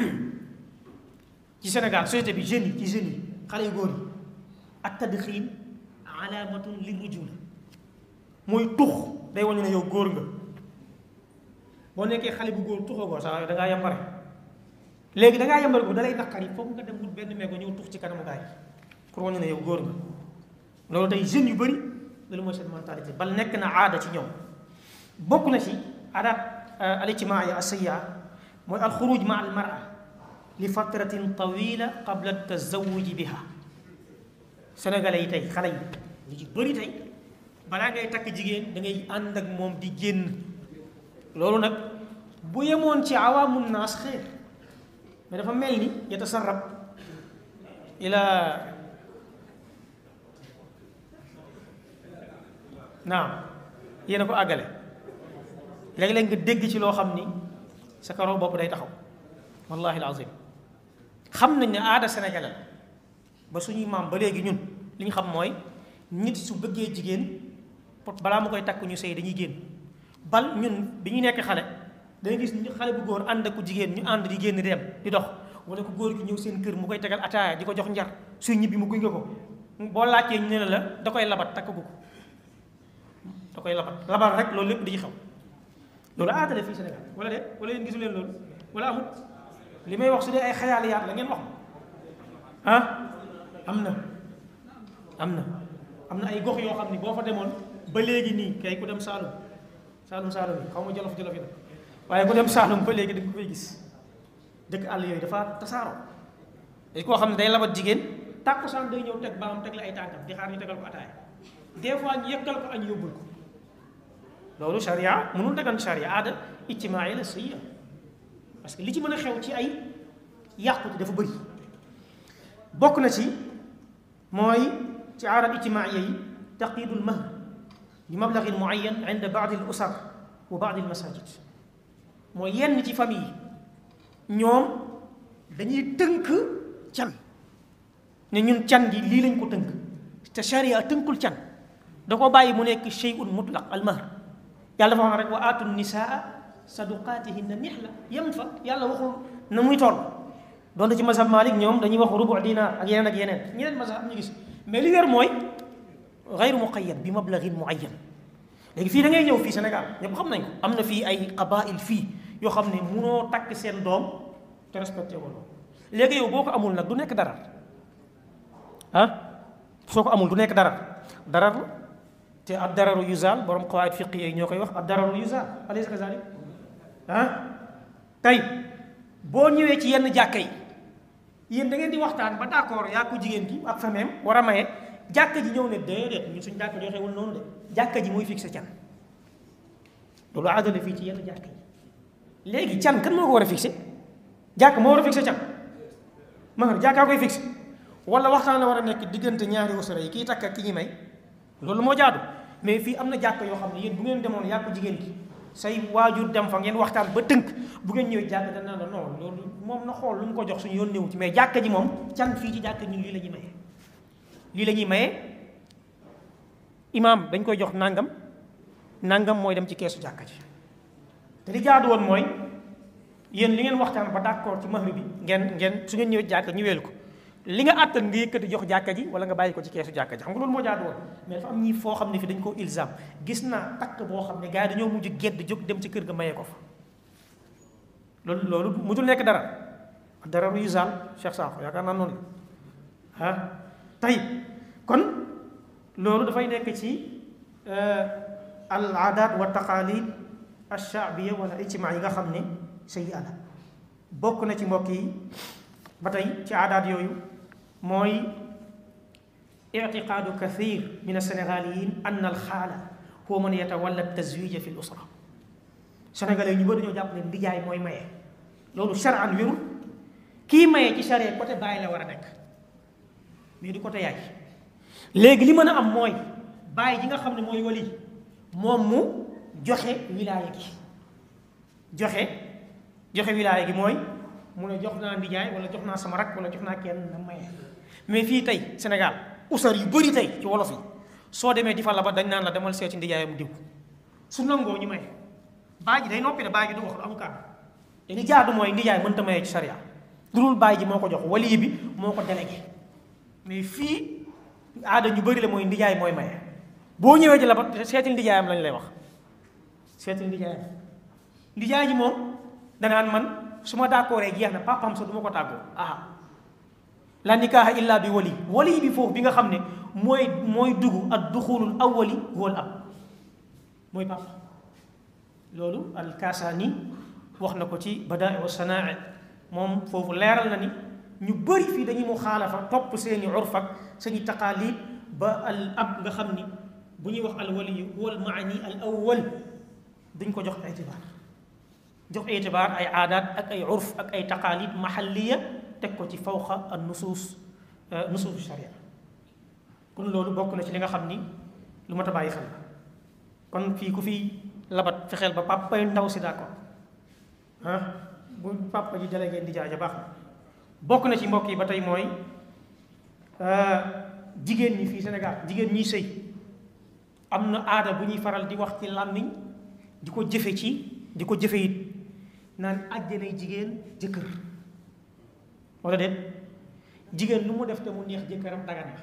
ci Sénégal société bi jeunes yi ci jeunes yi xale yu góor yi ak tadxiin alaamatun li rujula mooy tux day wane ne yow góor nga boo nekkee xale bu góor tuxoo ko sax da ngaa yambare léegi da ngaa yambare ko da lay naqari foog nga dem wut benn meego ñëw tux ci kanamu gaay pour wane ne yow góor nga loolu tey jeunes yu bëri loolu mooy seen mentalité bal nekk na aada ci ñoom bokk na ci aadaat alijtimaaya asayya mooy alxuruj ma al mara li fatratin tawila qabla tazawuji biha sénégalais yi tey xale yi lu ci bëri tey balaa ngay takk jigéen da ngay ànd ak moom di génn loolu nag bu yemoon ci awaamu naas xeer mais dafa mel ni yatasarrab ila naam yéen a ko àggale léeg-léeg nga dégg ci loo xam ni sa karaw bopp day taxaw wallahi alazim xam nañ ne aada sénégalais ba suñuy maam ba léegi ñun li ñu xam mooy nit su bëggee jigéen balaa mu koy takk ñu sëy dañuy génn bal ñun bi ñu nekk xale dangay gis xale bu góor ànd ak ku jigéen ñu ànd di génn dem di dox wala ku góor gi ñëw seen kër mu koy tegal ataaya di ko jox njar suy ñibbi mu gunge ko boo laajtee ñu ne la la da koy labat takk gu ko da koy labat labat rek loolu lépp di ci xaw loolu aada la fii Sénégal wala de wala yéen gisu leen loolu wala amut li may wax su dee ay xayaaliyaat la ngeen wax ah am na am na am na ay gox yoo xam ni boo fa demoon ba léegi nii kay ku dem Saalum Saalum Saalum yi xaw ma jolof jolof yi nag waaye ku dem Saalum ba léegi da nga koy gis dëkk àll yooyu dafa tasaaroo dañ koo xam ne day labat jigéen tàkkusaan day ñëw teg baam teg la ay tànkam di xaar ñu tegal ko ataaya des fois ñu yekkal ko añ yóbbul ko loolu charia mënul dagan charia aada ijtimaai la sayya parce que li ci mën a xew ci ay yàqute dafa bëri bokk na ci mooy ci aada ijtimaaiya yi taqidul mahr bi mablagin muayyan inda baadi al usar wa baadi al masajid mooy yenn ci famille yi ñoom dañuy tënk can ne ñun can gi lii lañ ko tënk te charia tënkul can da ko bàyyi mu nekk shay'un mutlaq al mahr yàlla dafa wax rek wa aatu nisaa saduqaatihinna nihla yem fa yàlla waxul na muy toll doonte ci mazhab Malik ñoom dañuy wax rubu dinaar ak yeneen ak yeneen ñeneen mazhab ñu gis mais li wér mooy gayru muqayyad bi mablagin muayyan léegi fii da ngay ñëw fii Sénégal ñëpp xam nañ ko am na fii ay qabail fii yoo xam ne munoo takk seen doom te respecté wala léegi yow boo ko amul nag du nekk dara ah soo ko amul du nekk darar darar la te ad dararu yuzaal borom qawaid fiqi yi ñoo koy wax ad dararu yuzaal alaysa kazalik ah tey boo ñëwee ci yenn jàkka yi yéen da ngeen di waxtaan ba d'accord yaa ko jigéen gi ak fameem war a maye jàkka ji ñëw ne déedéet ñun suñu jàkka joxewul noonu de jàkka ji mooy fixé can loolu aadala fii ci yenn jàkka yi léegi can kan moo ko war a fixé jàkk moo war a fixé can ma jàkkaa koy fixé wala waxtaan la war a nekk diggante ñaari usra yi kii takk ak ki ñi may loolu moo jaadu mais fii am na jàkk yoo xam ne yéen bu ngeen demoon yaa ko jigéen gi say waajur dem fa ngeen waxtaan ba tënk bu ngeen ñëwee jàkk danaa la non loolu moom na xool lu mu ko jox suñu yoon néew ci mais jàkka ji moom can fii ci jàkk ñun lii la ñuy maye lii la ñuy maye imaam dañ koy jox nangam nangam mooy dem ci keesu jàkka ji te li jaadu woon mooy yéen li ngeen waxtaan ba d'accord ci mahri bi ngeen ngeen su ngeen ñëwee jàkka ñu weelu ko li nga àttan nga yëkkati jox jàkka ji wala nga bàyyi ko ci keesu jàkka ji xam nga loolu moo jaadu woon mais dafa am ñi foo xam ne fi dañ koo ilzam gis naa takk boo xam ne gars yi dañoo mujj gedd jóg dem ci kër ga mayee ko fa loolu loolu mujjul nekk dara dara yu zaal Cheikh Sakho yaakaar naa noonu la ah tey kon loolu dafay nekk ci al aadaat wa taqaalid al shaabiya wala ijtimaa yi nga xam ne sayyi ala bokk na ci mbokk yi ba tey ci aadaat yooyu mooy ictiqaadu kathir min alsénégaliyin ann alxaala huwa man yatawalla tazwija fi l usra sénégalais ñu bëri dañoo jàpp ne ndijaay mooy maye loolu charan wérul kii maye ci charia côté bàyyi la war a nekk mais du côté yaay léegi li mën a am mooy bàyyi ji nga xam ne mooy wali moom mu joxe wilaaya gi joxe joxe wilaaya gi mooy mu ne jox naa ndijaay wala jox naa sama rak wala jox naa kenn na maye mais fii tey Sénégal usar yu bëri tey ci wolof yi soo demee di fa la ba dañ naan la demal seeti ndijaayam diw su nangoo ñu maye baay ji day noppi ne baay ji du wax lu am kàddu te li jaadu mooy ndijaay mënta maye ci sariya lu dul baay ji moo ko jox wali bi moo ko délégué mais fii aada ñu bëri la mooy ndijaay mooy maye boo ñëwee ci la ba seetil ndijaayam lañ lay wax seetil ndijaayam ndijaay ji moom danaan man su ma d'accord jeex na papam sa du ma ko tàggoo ah la nikaaha illa bi wali wali bi foofu bi nga xam ne mooy mooy dugg ak duxulul awwali wal ab mooy papa loolu alkaasaani wax na ko ci badaa wa sanaa moom foofu leeral na ni ñu bëri fii dañuy mu xaalafa topp seeni urf ak seeni taqaalid ba al ab nga xam ni bu ñuy wax al waliyu wal maani al awwal duñ ko jox itibaar jox itibaar ay aadaat ak ay urf ak ay taqaalid maxalliya teg ko ci fawqa an nusuus nusuus sharia kon loolu bokk na ci li nga xam ni lu mat a bàyyi xel kon fii ku fi labat fexeel ba papa yu ndaw si d'accord ah bu papa ji délégué di jaaja baax na bokk na ci mbokk yi ba tey mooy jigéen ñi fii Sénégal jigéen ñiy sëy am na aada bu ñuy faral di wax ci làmmiñ di ko jëfe ci di ko jëfe it naan àjjanay jigéen jëkkër wala déet jigéen lu mu def te mu neex jëkkëram dagan na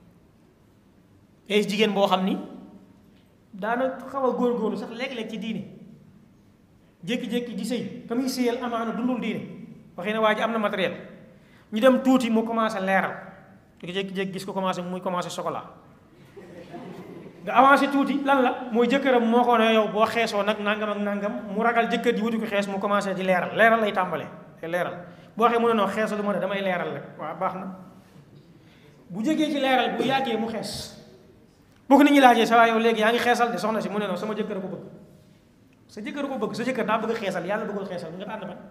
et jigéen boo xam ni daana xaw a góorgóorlu sax léeg-léeg ci diine jékki-jékki di sëy ka muy sëyal amaana dundul diine waxee ne waa ji am na matériel ñu dem tuuti mu commencé leeral jékki-jékki gis ko commencé muy commencé chocolat nga avancé tuuti lan la mooy jëkkëram moo ko ne yow boo xeesoo nag nangam ak nangam mu ragal jëkkër ji wuti ko xees mu commencé di leeral leeral lay tàmbalee te leeral boo waxee mu ne non xeesalu ma ne damay leeral rek waaw baax na bu jógee ci leeral bu yàggee mu xees boo ko nit ñi laajee sa waa yow léegi yaa ngi xeesal de soxna si mu ne non sama jëkkër ko bëgg sa jëkkër ko bëgg sa jëkkër daa bëgg xeesal yàlla bëggul xeesal nga tànn ban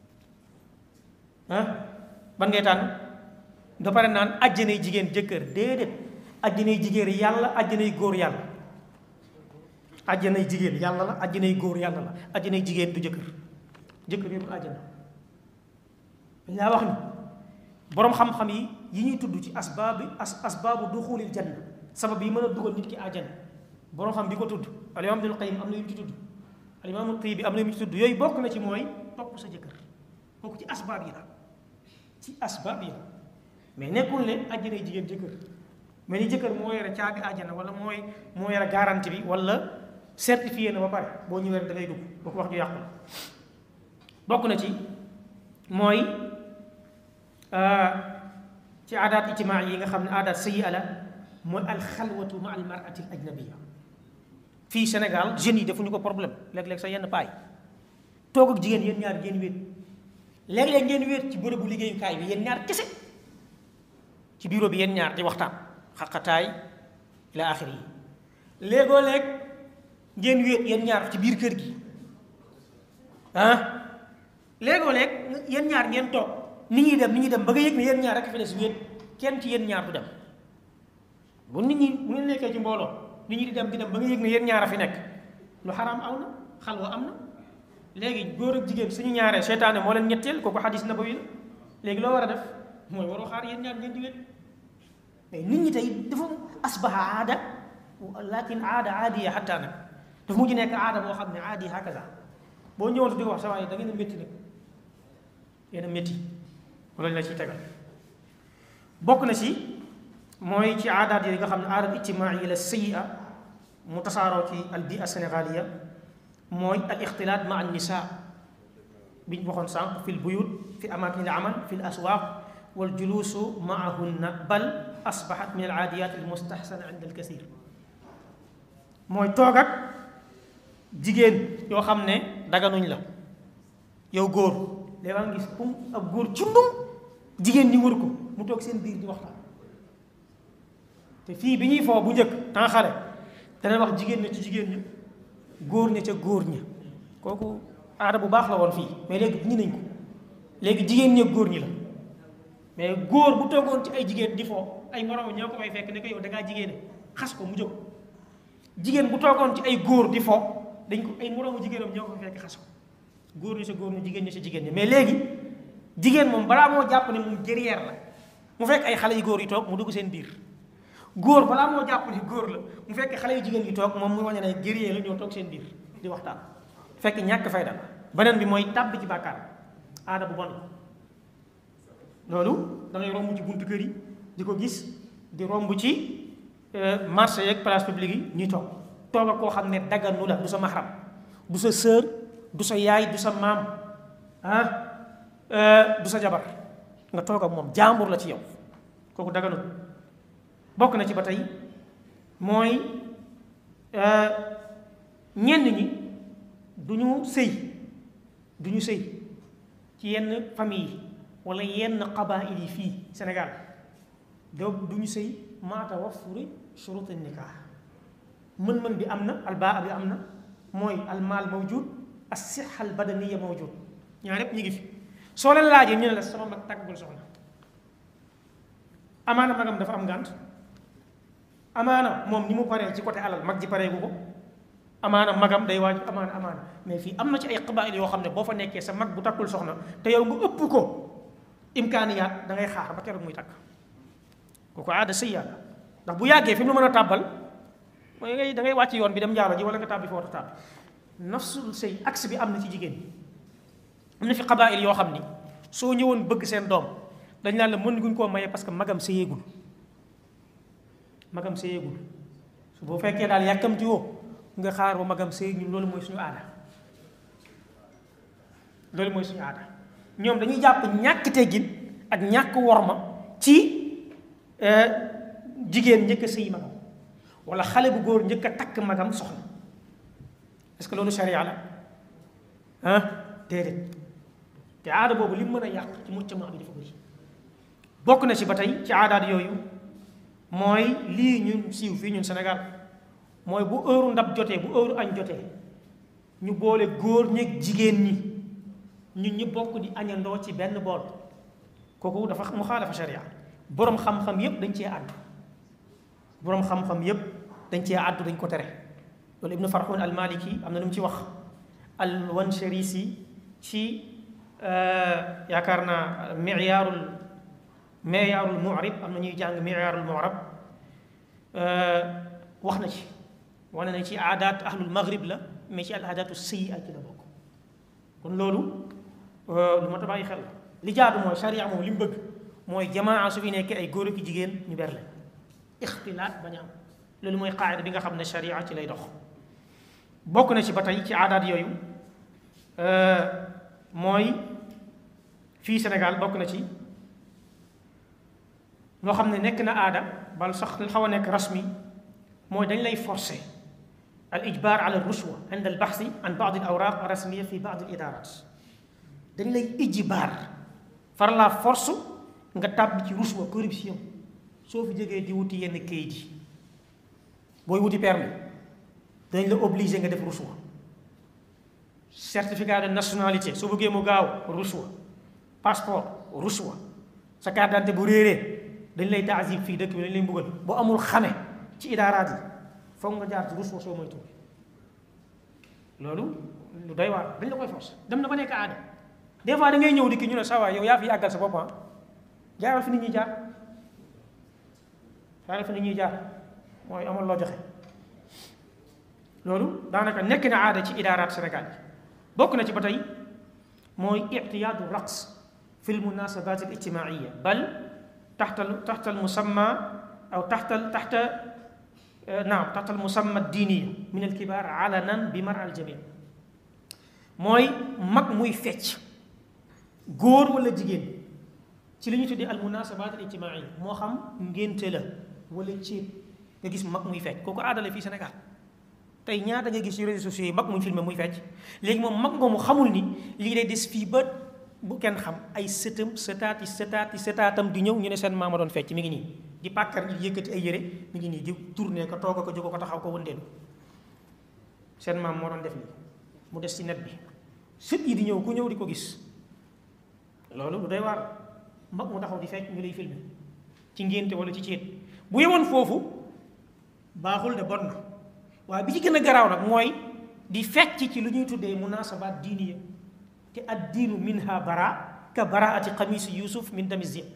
ah ban ngay tànn da pare naan àjjanay jigéen jëkkër déedéet àjjanay jigéen yàlla àjjanay góor yàlla àjjanay jigéen yàlla la àjjanay góor yàlla la àjjanay jigéen du jëkkër jëkkër yëpp àjjana dañ laa wax ni boroom xam-xam yi yi ñuy tudd ci asbaabi as asbaabu duxulil janna sabab yi mën a dugal nit ki àjjana boroom xam bi ko tudd al imaam Ibnul Qayyim am na yu mu ci tudd al imaam Tiibi am na yu mu ci tudd yooyu bokk na ci mooy topp sa jëkkër bokk ci asbaab yi la ci asbaab yi la mais nekkul ne àjjanay jigéen jëkkër mais ni jëkkër moo yore caabi àjjana wala mooy moo yore garantie bi wala certifié na ba pare boo ñëwee da ngay dugg boo ko wax ju yàqu bokk na ci mooy ci aadaat ijtimaa yi nga xam ne aadaat sayyi ala mooy alxalwatu ma al marati al ajnabia fii Sénégal jeunes yi defuñu ko problème léeg-léeg sa yenn paay toog ak jigéen yéen ñaar ngeen wéet léeg-léeg ngeen wéet ci bërëbu liggéeyukaay bi yéen ñaar kese ci bureau bi yéen ñaar di waxtaan xaqataay ila axiri yi léegoo léeg ngeen wéet yéen ñaar ci biir kër gi ah léegoo léeg yéen ñaar ngeen toog ni ñuy dem ni ñuy dem ba nga yëg ne yéen ñaar rek fi des wéet kenn ci yéen ñaar du dem bu nit ñi bu ngeen nekkee ci mbooloo nit ñi di dem di dem ba nga yëg ne yéen ñaar a fi nekk lu xaraam aw na xalwa am na léegi góor ak jigéen suñu ñaaree seytaane moo leen ñetteel kooku xadis nabawi la léegi loo war a def mooy waroo xaar yéen ñaar ngeen di wéet mais nit ñi tey dafa asbaha aada lakin aada aadiya xatta nag dafa mujj nekk aada boo xam ne aadi hakaza boo ñëwoon di ko wax sa waaye da ngeen a métti nag yéen a métti loolu la ciy tegal bokk na ci mooy ci aadaat yooyu nga xam ne aadaat ijtimaai la sayia mu tasaaroo ci al bia sénégaliya mooy al ixtilaat ma an nisa biñ waxoon sànq fi l buyut fi amakin al amal fi l aswaq wal julusu maahunna bal asbaxat min al aadiyat al mustahsana inda al kasir mooy toog ak jigéen yoo xam ne daganuñ la yow góor léegi nga gis pum ab góor cundum jigéen ñi wër ko mu toog seen biir di waxtaan te fii bi ñuy foo bu njëkk temps xale dana wax jigéen ña ci jigéen ña góor ña ca góor ña kooku aada bu baax la woon fii mais léegi ñi nañ ko léegi jigéen ña góor ñi la mais góor bu toogoon ci ay jigéen di foo ay moroom ñoo ko may fekk ne ko yow da ngaa jigéene xas ko mu jóg jigéen bu toogoon ci ay góor di foo dañ ko ay moroomu jigéenam ñoo ko fekk xas ko góor ñi sa góor ñi jigéen ñi sa jigéen ñi mais léegi jigéen moom balaa moo jàpp ne moom guerrière la mu fekk ay xale yu góor yi toog mu dugg seen biir góor balaa moo jàpp ne góor la mu fekk xale yu jigéen yi toog moom mu wañe ne guerrier la ñoo toog seen biir di waxtaan fekk ñàkk fayda beneen bi mooy tàbbi ci bàkkaar aada bu bon loolu da ngay romb ci buntu kër yi di ko gis di romb ci marché yeeg place publique yi ñuy toog toog ak koo xam ne dagganu la du sa maxaram du sa sœur du sa yaay du sa maam ah du sa jabar nga toog ak moom jaambur la ci yow kooku daganul bokk na ci ba tey mooy ñenn ñi du ñu sëy du ñu sëy ci yenn famille yi wala yenn qabail yi fii Sénégal do du ñu sëy maata wafuri shurut nikah mën-mën bi am na albaa bi am na mooy almaal mawjud as sixa al badaniya mawjud ñaar yépp ñu ngi fi soo leen laajee ñu ne la sama mag tàggul soxna amaana magam dafa am ngànt amaana moom ni mu paree ci côté alal mag ji paree gu ko amaana magam day waaj amaana amaana mais fii am na ci ay qabail yoo xam ne boo fa nekkee sa mag bu takkul soxna te yow nga ëpp ko imkaaniyaat da ngay xaar ba keroog muy takk kooku aada sëy yàlla ndax bu yàggee fi mu mën a tàbbal mooy ngay da ngay wàcc yoon bi dem njaalo ji wala nga tàbbi foofu tàbbi nafsul sëy axe bi am na ci jigéen ñi am na fi qabail yoo xam ni soo ñëwoon bëgg seen doom dañ naan la mën guñ koo maye parce que magam sëyeegul magam sëyeegul su boo fekkee daal yàkkamti woo nga xaar ba magam sëy ñun loolu mooy suñu aada loolu mooy suñu aada ñoom dañuy jàpp ñàkk teggin ak ñàkk worma ci jigéen njëkk a sëy magam wala xale bu góor njëkk a takk magam soxna est-ce que loolu sharia la ah déedéet te aada boobu li mu mën a yàq ci mujtama bi dafa bëri bokk na ci ba tey ci aadaat yooyu mooy lii ñun siiw fii ñun Sénégal mooy bu heure ndab jotee bu heure añ jotee ñu boole góor ñeeg jigéen ñi ñun ñu bokk di añandoo ci benn bool kooku dafa mu xaalafa sharia boroom xam-xam yépp dañ cee àddu boroom xam-xam yépp dañ cee àddu dañ ko tere loolu ibnu farxun al maliki am na lu mu ci wax al wansharisi ci yaakaar naa miyaarul miyaarul mu'rib am na ñuy jàng miyaarul mu'rab wax na ci wane na ci aadaat ahlul maghrib la mais ci al aadaatu sayyi'at ci la bokk kon loolu lu ma ta bàyyi xel la li jaadu mooy sharia moom li mu bëgg mooy jamaa su fi nekkee ay góor ak jigéen ñu berle ixtilaat bañ a am loolu mooy qaayida bi nga xam ne sharia ci lay dox bokk na ci ba tey ci aadaat yooyu mooy fii Sénégal bokk na ci loo xam ne nekk na aada bal sax xaw a nekk rasmi mooy dañ lay forcer al ijbar ala rushwa inda al baxsi an baad al awraq rasmiya fi baad al idarat dañ lay ijbaar far la force nga tàbbi ci rushwa corruption soo fi jógee di wuti yenn kayit yi booy wuti permis dañ la obligé nga def rushwa certificat de nationalité soo bëggee mu gaaw rushwa passeport rushwa sa carte d'identité bu réeree dañ lay taasib fii dëkk bi dañ lay mbugal boo amul xame ci idaaraat yi foog nga jaar ci rushwa soo moytu loolu lu doy waar dañ la koy force dem na ba nekk aada des fois da ngay ñëw di ki ñu ne saa waay yow yaa fi yàggal sa bopp ah jaaral fi nit ñuy jaar jaaral fi nit ñuy jaar mooy amal loo joxe loolu daanaka nekk na aada ci idaaraat Sénégal yi bokk na ci ba tey mooy ictiyaadu raqs fi l munasabat al ijtimaiya bal taxta taxta al musamma aw taxta taxta naam taxta al musamma diiniya min al kibaar alanan bi mar al jami mooy mag muy fecc góor wala jigéen ci li ñu tuddee al munasabat al ijtimaiya moo xam ngénte la wala ceeb nga gis mag muy fecc kooku aadale fii Sénégal tey ñaata nga gis ci réseaux sociaux yi mag muy filmé muy fecc léegi moom mag nga mu xamul ni lii day des fii ba bu kenn xam ay sëtam sëtaati sëtaati sëtaatam di ñëw ñu ne seen maama doon fecc mi ngi nii di pàkkar ñi yëkkati ay yére mi ngi nii di tourné ko toog ko jóg ko taxaw ko wëndeelu seen maam moo doon def nii mu des ci net bi sët yi di ñëw ku ñëw di ko gis loolu lu doy waar mag mu taxaw di fecc ñu lay filmé ci ngénte wala ci céet bu yemoon foofu baaxul de bon na waaye bi ci gën a garaaw nag mooy di fecc ci lu ñuy tuddee munasabaat diiniya te ad diinu minha bara ka baraati xamisi yusuf min dami zib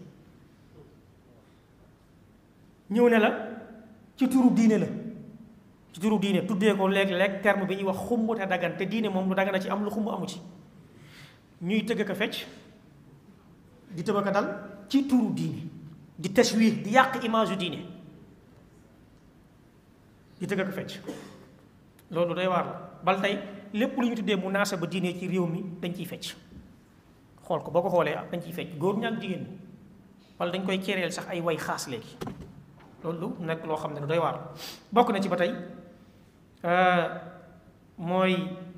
ñëw ne la ci turu diine la ci turu diine tuddee ko léeg-léeg terme bi ñuy wax xumb te dagan te diine moom lu dagan a ci am lu xumb amu ci ñuy tëgg ko fecc di tëba ko dal ci turu diine di tashwih di yàq image yu diine di tëgg ko fecc loolu day waar la bal tey lépp lu ñu tuddee munaasaba diine ci réew mi dañ ciy fecc xool ko boo ko xoolee dañ ciy fecc góor ñaak jigéen ñi wala dañ koy kereel sax ay way xaas léegi loolu nekk loo xam ne doy waar bokk na ci ba tey mooy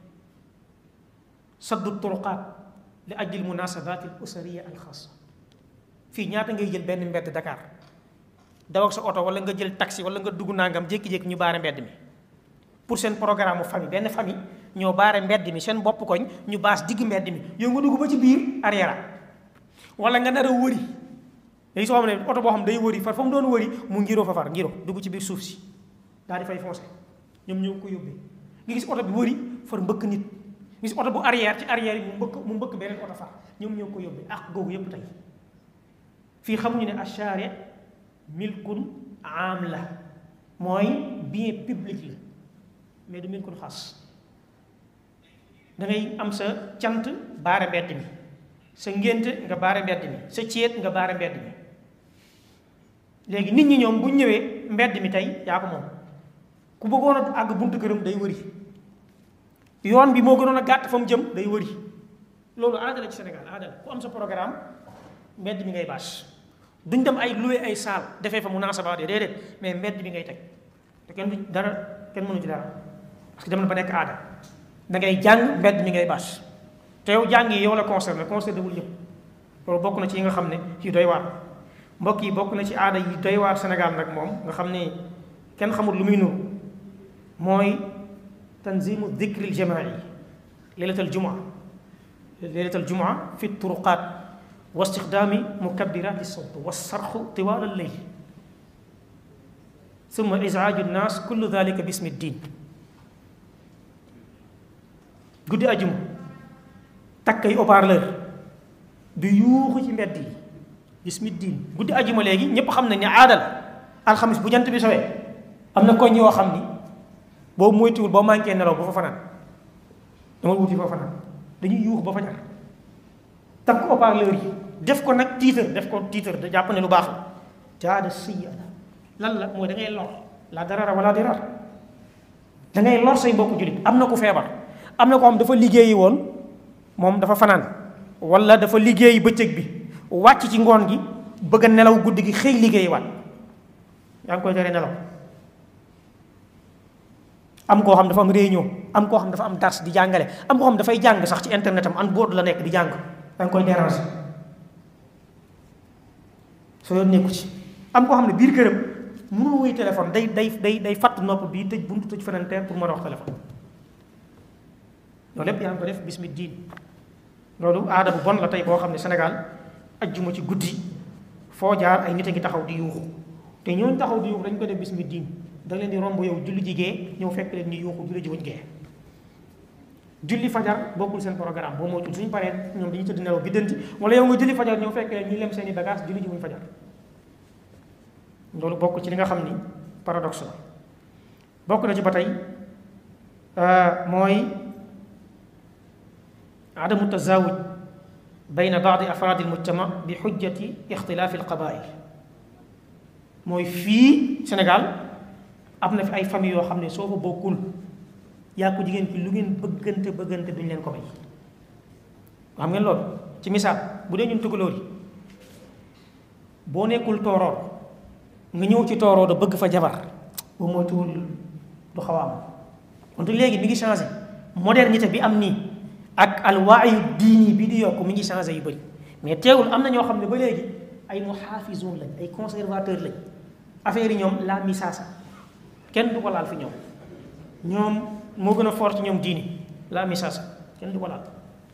saddu turuqaat li ajli munasabat al usariya al xaasa fii ñaata ngay jël benn mbedd Dakar daw ak sa oto wala nga jël taxi wala nga dugg nangam jékki-jékki ñu baare mbedd mi pour seen programme mu famille benn famille ñoo baare mbedd mi seen bopp koñ ñu baas digg mbedd mi yow nga dugg ba ci biir arrière wala nga nar a wëri léegi soo xam ne oto boo xam day wëri far fa mu doon wëri mu ngiroo fa far ngiro dugg ci biir suuf si daal di fay foncé ñoom ñoo ko yóbbee nga gis oto bi wëri far mbëkk nit gis oto bu arrière ci arrière yi mu mbëkk mu mbëkk beneen oto far ñoom ñoo ko yóbbee ak googu yëpp tey fii xamuñu ne achari milkun am la mooy bien public la mais du milkun xas da ngay am sa cant baare mbedd mi sa ngénte nga baare mbedd mi sa céet nga baare mbedd mi léegi nit ñi ñoom bu ñëwee mbedd mi tey yaa ko moom ku bëggoon a àgg buntu këram day wëri yoon bi moo gënoon a gàtt fa mu jëm day wëri loolu aada la ci Sénégal aada la ku am sa programme mbedd mi ngay bâche duñ dem ay loué ay saal defee fa munaasabaat yi déedéet mais mbedd bi ngay teg te kenn du dara kenn mënu ci dara parce que dem na ba nekk aada da ngay jàng mbedd mi ngay bâche te yow jàng yi yow la concerné concerné wul ñëpp loolu bokk na ci yi nga xam ne yu doy waar mbokk yi bokk na ci aada yi doy waar Sénégal nag moom nga xam ne kenn xamul lu muy nuru mooy tanzimu dikri l jamaa yi leylatal jumaa leylatal jumaa fi turuqaat wa istixdaami mukabbiraati sawt wa sarxu tiwaal al leyl summa isaaju nnaas kullu dalika bismi diin guddi ajuma takk ay haut-parleur du yuuxu ci mbedd yi bismi diin guddi ajuma léegi ñépp xam nañ ne aada la alxamis bu jant bi sowee am na koñ yoo xam ni boobu moytuwul boo manqué nelaw ba fa fanaan dama wuti fa fanaan dañuy yuux ba fa ñaar takk haut-parleur yi def ko nag tiitar def ko tiitar da jàpp ne lu baax la jaada siya lan la mooy da ngay lor la darara wala dirar da ngay lor say mbokku jullit am na ku feebar am na ko xam dafa liggéeyi woon moom dafa fanaan wala dafa liggéeyi bëccëg bi wàcc ci ngoon gi bëgg a nelaw guddi gi xëy liggéey waat yaa ngi koy tere nelaw am koo xam dafa am réunion am koo xam dafa am dars di jàngale am koo xam dafay jàng sax ci internet am an board la nekk di jàng yaa ngi koy déranger soo yoon nekku ci am koo xam ne biir këram mënul wuy téléphone day day day day fàtt nopp bii tëj buntu tëj feneen pour mën a wax téléphone loolu lépp yaa ngi ko def bismi diin loolu aada bu bon la tey boo xam ne Sénégal ajjuma ci guddi foo jaar ay nit a ngi taxaw di yuuxu te ñooñu taxaw di yuuxu dañ ko def bismi diin da leen di romb yow julli jigee ñëw fekk leen ni yuuxu julli ji wuñ gee julli fajar bokkul seen programme boo moytul suñu paree ñoom dañuy tëdd nelaw biddanti wala yow nga julli fajar ñëw fekk leen ñuy lem seen i bagage julli ji wuñ fajar loolu bokk ci li nga xam ni paradoxe la bokk na ci ba tey mooy adamu tazawuj bayna baadi afraadi almujtama bi xujjati ixtilaafi alqabail mooy fii Sénégal am na fi ay famille yoo xam ne soo fa bokkul yaa ko jigéen ki lu ngeen bëggante bëggante duñ leen ko may xam ngeen loolu ci misaal bu dee ñun tugalóor yi boo nekkul tooroor nga ñëw ci tooroo da bëgg fa jabar bu moytuwul du xaw a am wante léegi mi ngi changé modernité bi am nii ak alwaayu diini bi di yokk mi ngi changé yu bëri mais teewul am na ñoo xam ne ba léegi ay muhaafizoon lañ ay conservateur lañ affaire yi ñoom la misaasa kenn du ko laal fi ñoom ñoom moo gën a fort ci ñoom diini la misaasa kenn du ko laal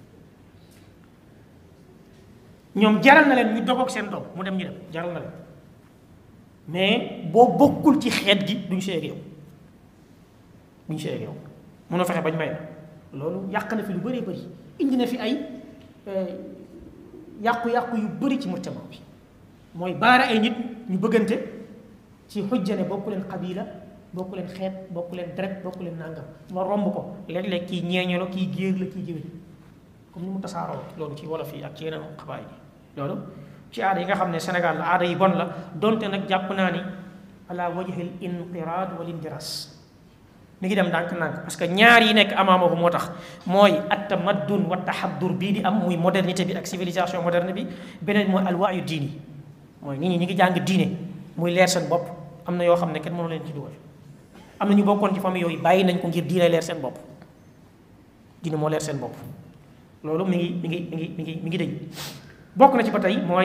ñoom jaral na leen ñu dogoog seen doom mu dem ñu dem jaral na leen mais boo bokkul ci xeet gi duñ seeg yow duñ seeg yow mënoo fexe bañ may la loolu yàq na fi lu bëree bëri indi na fi ay yàqu-yàqu yu bëri ci mujtama bi mooy baara ay nit ñu bëggante ci xujjane bokku leen xabila bokku leen xeet bokku leen deret bokku leen nàngam ma romb ko léeg-léeg kii ñeeño la kii géer la kii géwél comme ni mu tasaaroo loolu ci wolof yi ak ci yeneen xabaay yi loolu ci aada yi nga xam ne Sénégal la aada yi bon la donte nag jàpp naa ni ala wajhil inqiraad wal indiras mi ngi dem ndànk-ndànk parce que ñaar yi nekk amaama ko moo tax mooy at tamaddun wa taxaddur bii di am muy modernité bi ak civilisation moderne bi beneen mooy alwaayu diini mooy nit ñi ñi ngi jàng diine muy leer seen bopp am na yoo xam ne kenn mënu leen ci dugal am na ñu bokkoon ci famille yooyu bàyyi nañ ko ngir diine leer seen bopp diine moo leer seen bopp loolu mi ngi mi ngi mi ngi mi ngi mi ngi dëñ bokk na ci ba tey mooy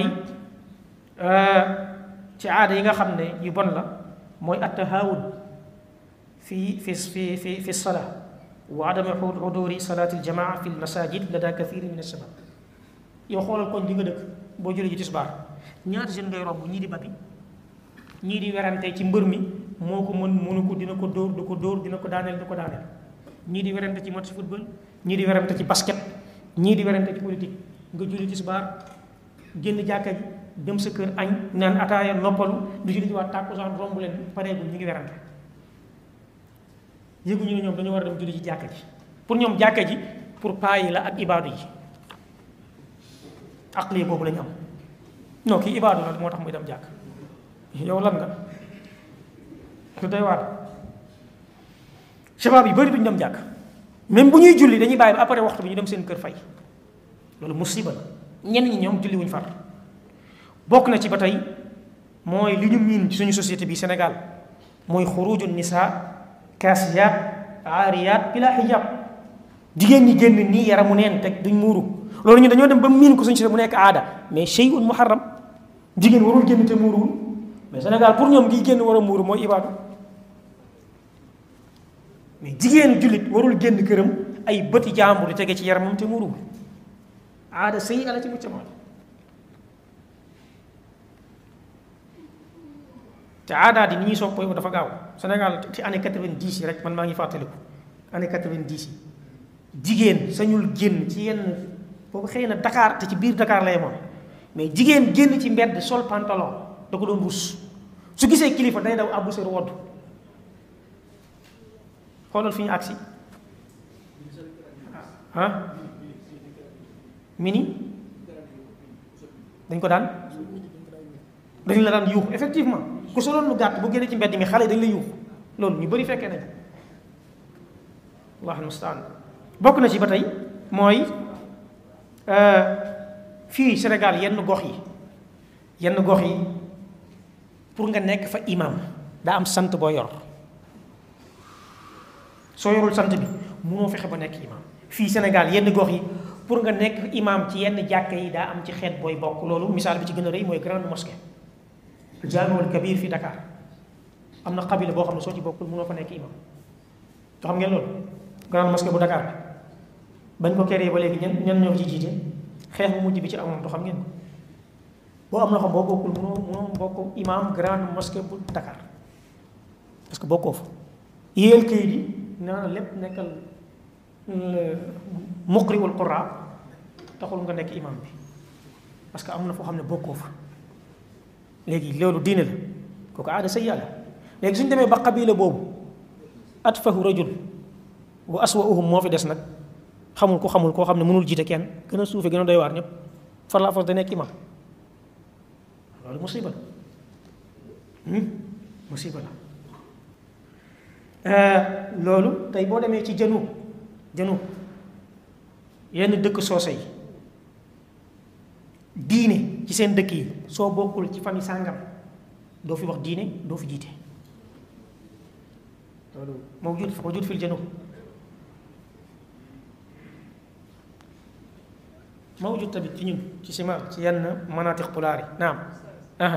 ci aada yi nga xam ne yu bon la mooy attahawun fi fi fi fi fi salaa wa adami xuduri salaati aljamaa fi lmasajid lada kathiri min alshabab yow xoolal koñ di nga dëkk boo jëlee ji tisbaar ñaata jeune ngay romb ñii di babi ñii di werante ci mbër mi moo ko mën mënu ko dina ko dóor du ko dóor dina ko daaneel du ko daaneel ñii di werante ci match football ñii di werante ci basket ñii di werante ci politique nga julli tisbaar génn jàkka ji dem sa kër añ naan ataaya noppalu du julli ci waat tàkkusaan romb leen pareegul ñu ngi werante yëguñu ne ñoom dañoo war a dem julli ci jàkka ji pour ñoom jàkka ji pour paa yi la ak ibaadu yi aqli boobu lañu am non kii ibaadu la moo tax muy dem jàkk yow lan nga lu doy waar shabaab yi bëri duñu dem jàkk même bu ñuy julli dañuy bàyyi ba après waxtu bi ñu dem seen kër fay loolu musiba la ñenn ñi ñoom julli wuñ far bokk na ci ba tey mooy li ñu miin ci suñu société bi Sénégal mooy xuruju nisa kaasiyaat aariyaat bila hijab jigéen ñi génn nii yaramu neen teg duñ muuru loolu ñu dañoo dem ba miin ko suñu société mu nekk aada mais shay'un muharram jigéen warul génn te muuruwul mais Sénégal pour ñoom ngi génn war a muuru mooy ibaadu mais jigéenu jullit warul génn këram ay bëti jàmbur di tege ci yaramam te muuruwul aada sëy ala ci mujtama te aadaat yi ni ñuy soppoo dafa gaaw Sénégal ci année quatre-vingt-dix yi rek man maa ngi fàttaliku année quatre-vingt-dix yi jigéen sañul génn ci yenn boobu xëy na Dakar te ci biir Dakar lay moom mais jigéen génn ci mbedd sol pantalon da ko doon rus su gisee kilifa day daw àbbu sër wodd xoolal fi ñu agsi ah mini dañ ko daan dañ la daan yuuxu effectivement ku soloon lu gàtt bu génnee ci mbedd mi xale dañ la yuuxu loolu ñu bëri fekkee nañ allah almustaan bokk na ci ba tey mooy fii Sénégal yenn gox yi yenn gox yi pour nga nekk fa imam daa am sant boo yor soo yorul sant bi munoo fexe ba nekk imam fii Sénégal yenn gox yi pour nga nekk imam ci yenn jàkka yi daa am ci xeet booy bokk loolu misaal bi ci gën a rëy mooy grande mosquée jaamiul kabir fii Dakar am na xabila boo xam ne soo ci bokkul munoo fa nekk imam to xam ngeen loolu grande mosquée bu Dakar bi bañ ko créé ba léegi ñen ñen ñoo ci jiite xeex bu mujj bi ci amoon to xam ngeen ko boo am na xam boo bokkul munoo munoo bokk imam grande mosquée bu Dakar parce que bokkoo fa yéel kayit yi nee na lépp nekkal muqriul qura taxul nga nekk imam bi parce que am na foo xam ne bokkoo fa léegi loolu diine la kooku aada sa yàlla léegi suñ demee ba qabila boobu atfahu rajul wa aswauhum moo fi des nag xamul ko xamul koo xam ne mënul jiite kenn gën a suufe gën a doy waar ñëpp far la force da nekk imam loolu musiba la musiba la loolu tey boo demee ci jënu jënu yenn dëkk soose yi diine ci seen dëkk yi soo bokkul ci famille sàngam doo fi wax diine doo fi jiite loolu moo jut moo jut fil jënu moo jut tamit ci ñun ci sima ci yenn manatiq pulaar yi naam aha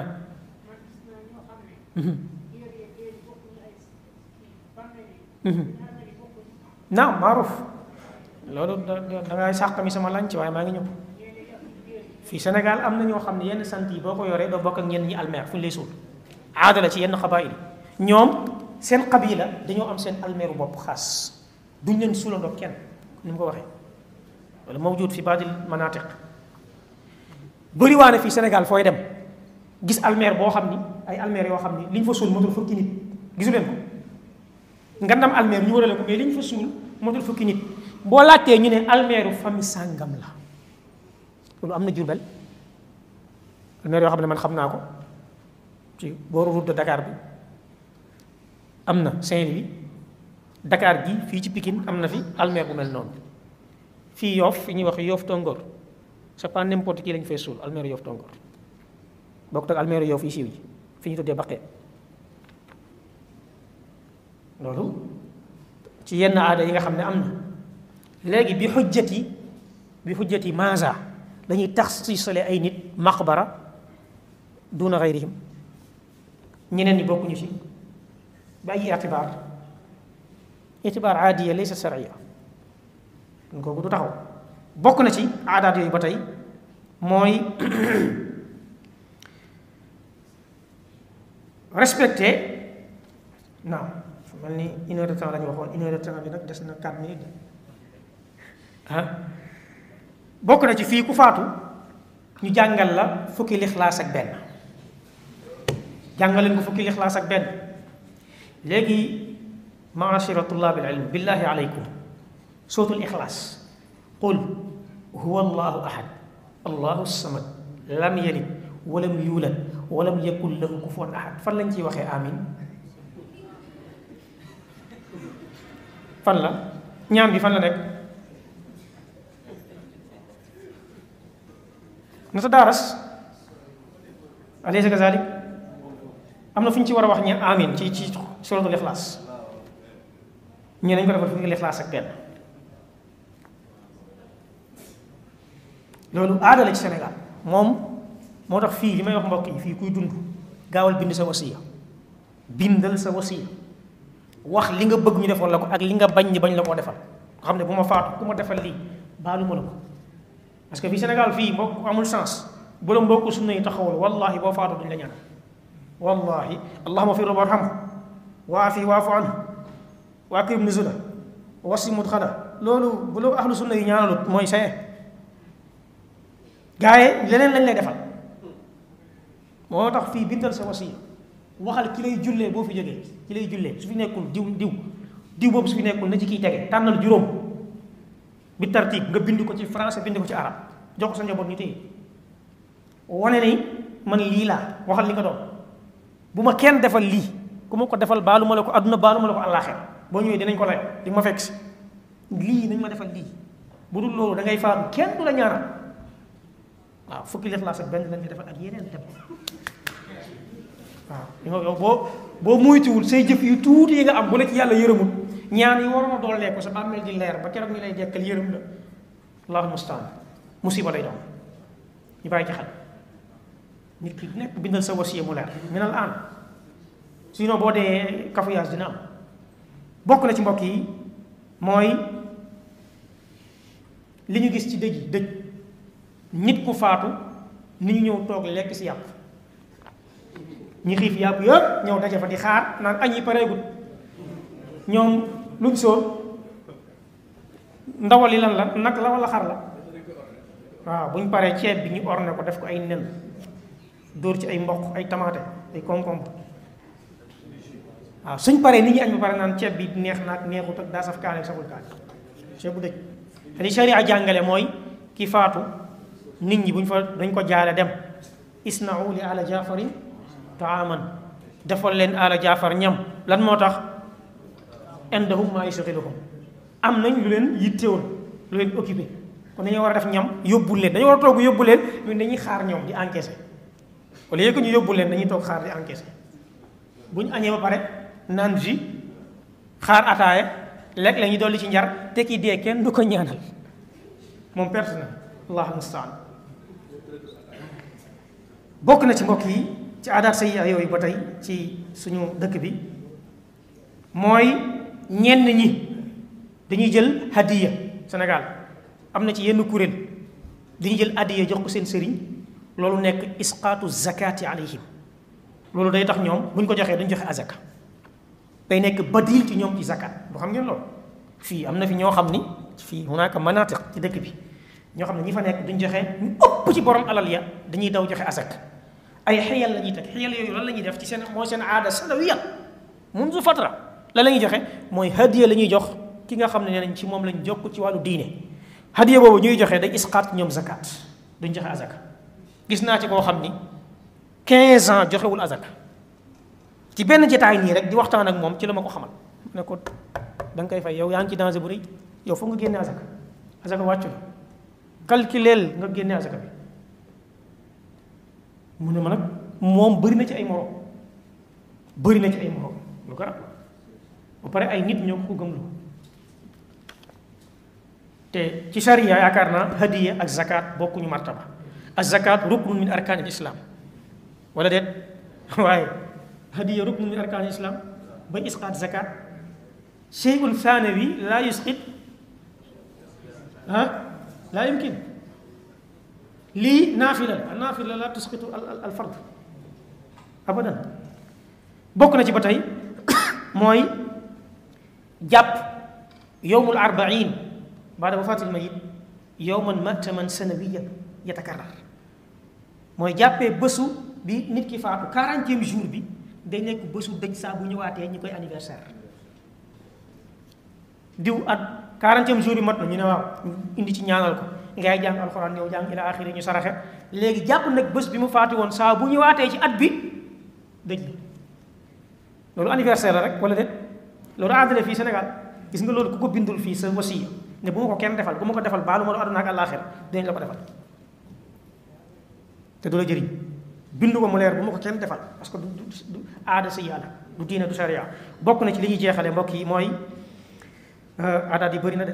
naam maaruf loolu da da ngay sàq mi sama lanc waaye maa ngi ñëw fii Sénégal am na ñoo xam ne yenn sant yi boo ko yoree doo bokk ak ñenn ñi almeer fu ñu lay suul aada la ci yenn xabaayil ñoom seen xabila dañoo am seen almeeru bopp xaas duñ leen suulandoo kenn ni mu ko waxee wala mawjud fi baadil manatiq bëri waane fii Sénégal fooy dem gis almeer boo xam ni ay almeer yoo xam ni li ñu fa suul motul fukki nit gisu leen ko ngandam almeer ñu warale ko mais li ñu fa suul motul fukki nit boo laajtee ñu ne almeeru famille sàngam la loolu am na Jurbel almeer yoo xam ne man xam naa ko ci booru route de Dakar bi am na Saint-Louis Dakar gi fii ci Pikine am na fi almeer bu mel noonu fii Yoff fi ñuy wax Yoff Tongoor c'est pas n'importe qui lañ fay suul almeeru Yoff Tongoor bokkut ak almeeru Yoff yi siiw yi fi ñu tuddee baqee loolu ci yenn aada yi nga xam ne am na léegi bi xujjati bi xujjati maasa dañuy tax si sole ay nit maqbara duna gayrihim ñeneen ñi bokkuñu ci ba ay itibaar itibaar aadiya laysa sariya kooku du taxaw bokk na ci aadaat yooyu ba tey mooy respecté naam mel ni une heure de temps la ñu waxoon une heure de temps bi nag des na quatre minutes ah bokk na ci fii ku faatu ñu jàngal la fukki lixlaas ak benn jàngal leen ko fukki lixlaas ak benn léegi maashira tullaab al ilm billahi aleykum sootul ixlaas qul huwa allahu ahad allahu samad lam yalid walam yuulad walam yakun lahu kufuwan ahad fan lañ ciy waxee amin fan la ñaan bi fan la nekk na sa daaras alaysa kazalik am na fu ñu ci war a wax ñe amin ci ci suratul ixlaas ñee nañ ko defal fu ñu ixlaas ak benn loolu aada la ci Sénégal moom moo tax fii li may wax mbokk yi fii kuy dund gaawal bind sa wasiya bindal sa wasiya wax li nga bëgg ñu defal la ko ak li nga bañ ñi bañ la koo defal nga xam ne bu ma faatu ku ma defal lii baalu ma la ko parce que fii Sénégal fii mbokk amul chance bu la mbokku sunna yi taxawal wallahi boo faatu duñ la ñaan wallahi allahuma fi warham waafi waafu anhu wa akrim nuzula wasi mudxala loolu bu la ahlu sunna yi ñaanalut mooy saye gaaye leneen lañ lay defal moo tax fii bindal sa wasiya waxal ki lay jullee boo fi jógee ki lay jullee su fi nekkul diw diw diw boobu su fi nekkul na ci kiy tege tànnal juróom bi tartib nga bind ko ci français bind ko ci arab jox ko sa njaboot ñu téye wane ni man lii laa waxal li nga doon bu ma kenn defal lii ku ma ko defal baalu ma la ko adduna baalu ma la ko àllaaxira boo ñëwee dinañ ko lay di ma fekk si lii nañ ma defal lii bu dul loolu da ngay faatu kenn du la ñaanal waaw fukki lixlaas ak benn lañ fi defal ak yeneen dem waaw yow yow boo boo muytuwul say jëf yu tuuti yi nga am bu la ci yàlla yërëmul ñaan yi waroon a doolee ko sa bàmmeel di leer ba keroog ñu lay dekkal yërëm la allahu mustaan musiba lay doon ñu bàyyi ci xel nit ki nekk bindal sa wasiya mu leer minal aan sinon boo dee kafuyaas dina am bokk na ci mbokk yi mooy li ñu gis ci dëj yi dëj nit ku faatu nit ñu ñëw toog lekk si yàpp ñi xiif yàpp yëpp ñëw daje fa di xaar naan añ yi pareegul ñoom luñ sóor ndawal yi lan la nag la wala xar la waaw buñ paree ceeb bi ñu orne ko def ko ay nen dóor ci ay mboq ay tamaate ay concombre waaw suñ paree nit ñi añ ba pare naan ceeb bi neex naag neexut ak daa saf kaane saful kaane ceeb bu dëj li sharia jàngale mooy ki faatu nit ñi buñ fa dañ ko jaale dem isna'u li ala jaafarin taaman defal leen ala jaafar ñam lan moo tax indahum maa yashghiluhum am nañ lu leen yittewoon lu leen occupé kon dañoo war a def ñam yóbbul leen dañoo war a toog yóbbu leen ñun dañuy xaar ñoom di encaissé wala yëg ñu yóbbu leen dañuy toog xaar di encaissé bu ñu añee ba pare naan ji xaar ataaya lekk la ñu dolli ci njar te ki dee kenn du ko ñaanal moom perte na allah mustaan bokk na ci mbokk yi ci aadaat say yooyu ba tey ci suñu dëkk bi mooy ñenn ñi dañuy jël hadiya Sénégal am na ci yenn kuréel dañuy jël hadiya jox ko seen sëriñ loolu nekk isqaatu zakati alayhim loolu day tax ñoom bu ñu ko joxee duñ joxe azaka day nekk badil ci ñoom ci zakat du xam ngeen loolu fii am na fi ñoo xam ni fii hunaaka manatiq ci dëkk bi ñoo xam ne ñi fa nekk duñ joxe ñu ëpp ci borom alal ya dañuy daw joxe azaka ay xiyal la ñuy teg xiyal yooyu lan la ñuy def ci seen mooy seen aada sanawiya munzu fatra la la ñuy joxe mooy hadiya la ñuy jox ki nga xam ne nee nañ ci moom lañ jokk ci wàllu diine hadiya boobu ñuy joxe day isqaat ñoom zakat duñ joxe azaka gis naa ci koo xam ni 15 ans joxewul azaka ci benn jotaay nii rek di waxtaan ak moom ci la ma ko xamal ne ko da nga koy fay yow yaa ngi ci danger bu rëy yow foog nga génne azaka azaka wàccu la calculeel nga génne azaka bi mu ne ma nag moom bëri na ci ay morom bëri na ci ay morom lu garab ba pare ay nit ñoo ko gëmlu te ci sharia yaakaar naa hadiya ak zakat bokkuñu martaba ak zakat ruknun min arkaan al islam wala déet waaye hadiya ruknun min arkaan al islam ba isqaat zakat shay'un thanawi la yusqit ah la yumkin lii naafila la naafila la tusqitu al fard abadan bokk na ci ba tey mooy jàpp yowmul arbain baada wafaatil mayit yowman mataman sanawiyan yatakarrar mooy jàppee bésu bi nit ki faatu quarantième jour bi day nekk bésu dëj saa bu ñëwaatee ñu koy anniversaire diw at quarantième jour bi mat na ñu ne waaw indi ci ñaanal ko ngay jàng alxuraan ñëw jàng ila axiri ñu saraxe léegi jàpp nag bés bi mu faatu woon saa bu ñëwaatee ci at bi dëj la loolu anniversaire la rek wala déet loolu aadale fii Sénégal gis nga loolu ku ko bindul fii sa wasiya ne bu ma ko kenn defal bu ma ko defal baalu ma la àdduna ak àllaaxira dinañ la ko defal te du la jëriñ bindu ko mu leer bu ma ko kenn defal parce que du du aada sa yàlla du diine du sharia bokk na ci li ñuy jeexale mbokk yi mooy aadaat yi bëri na de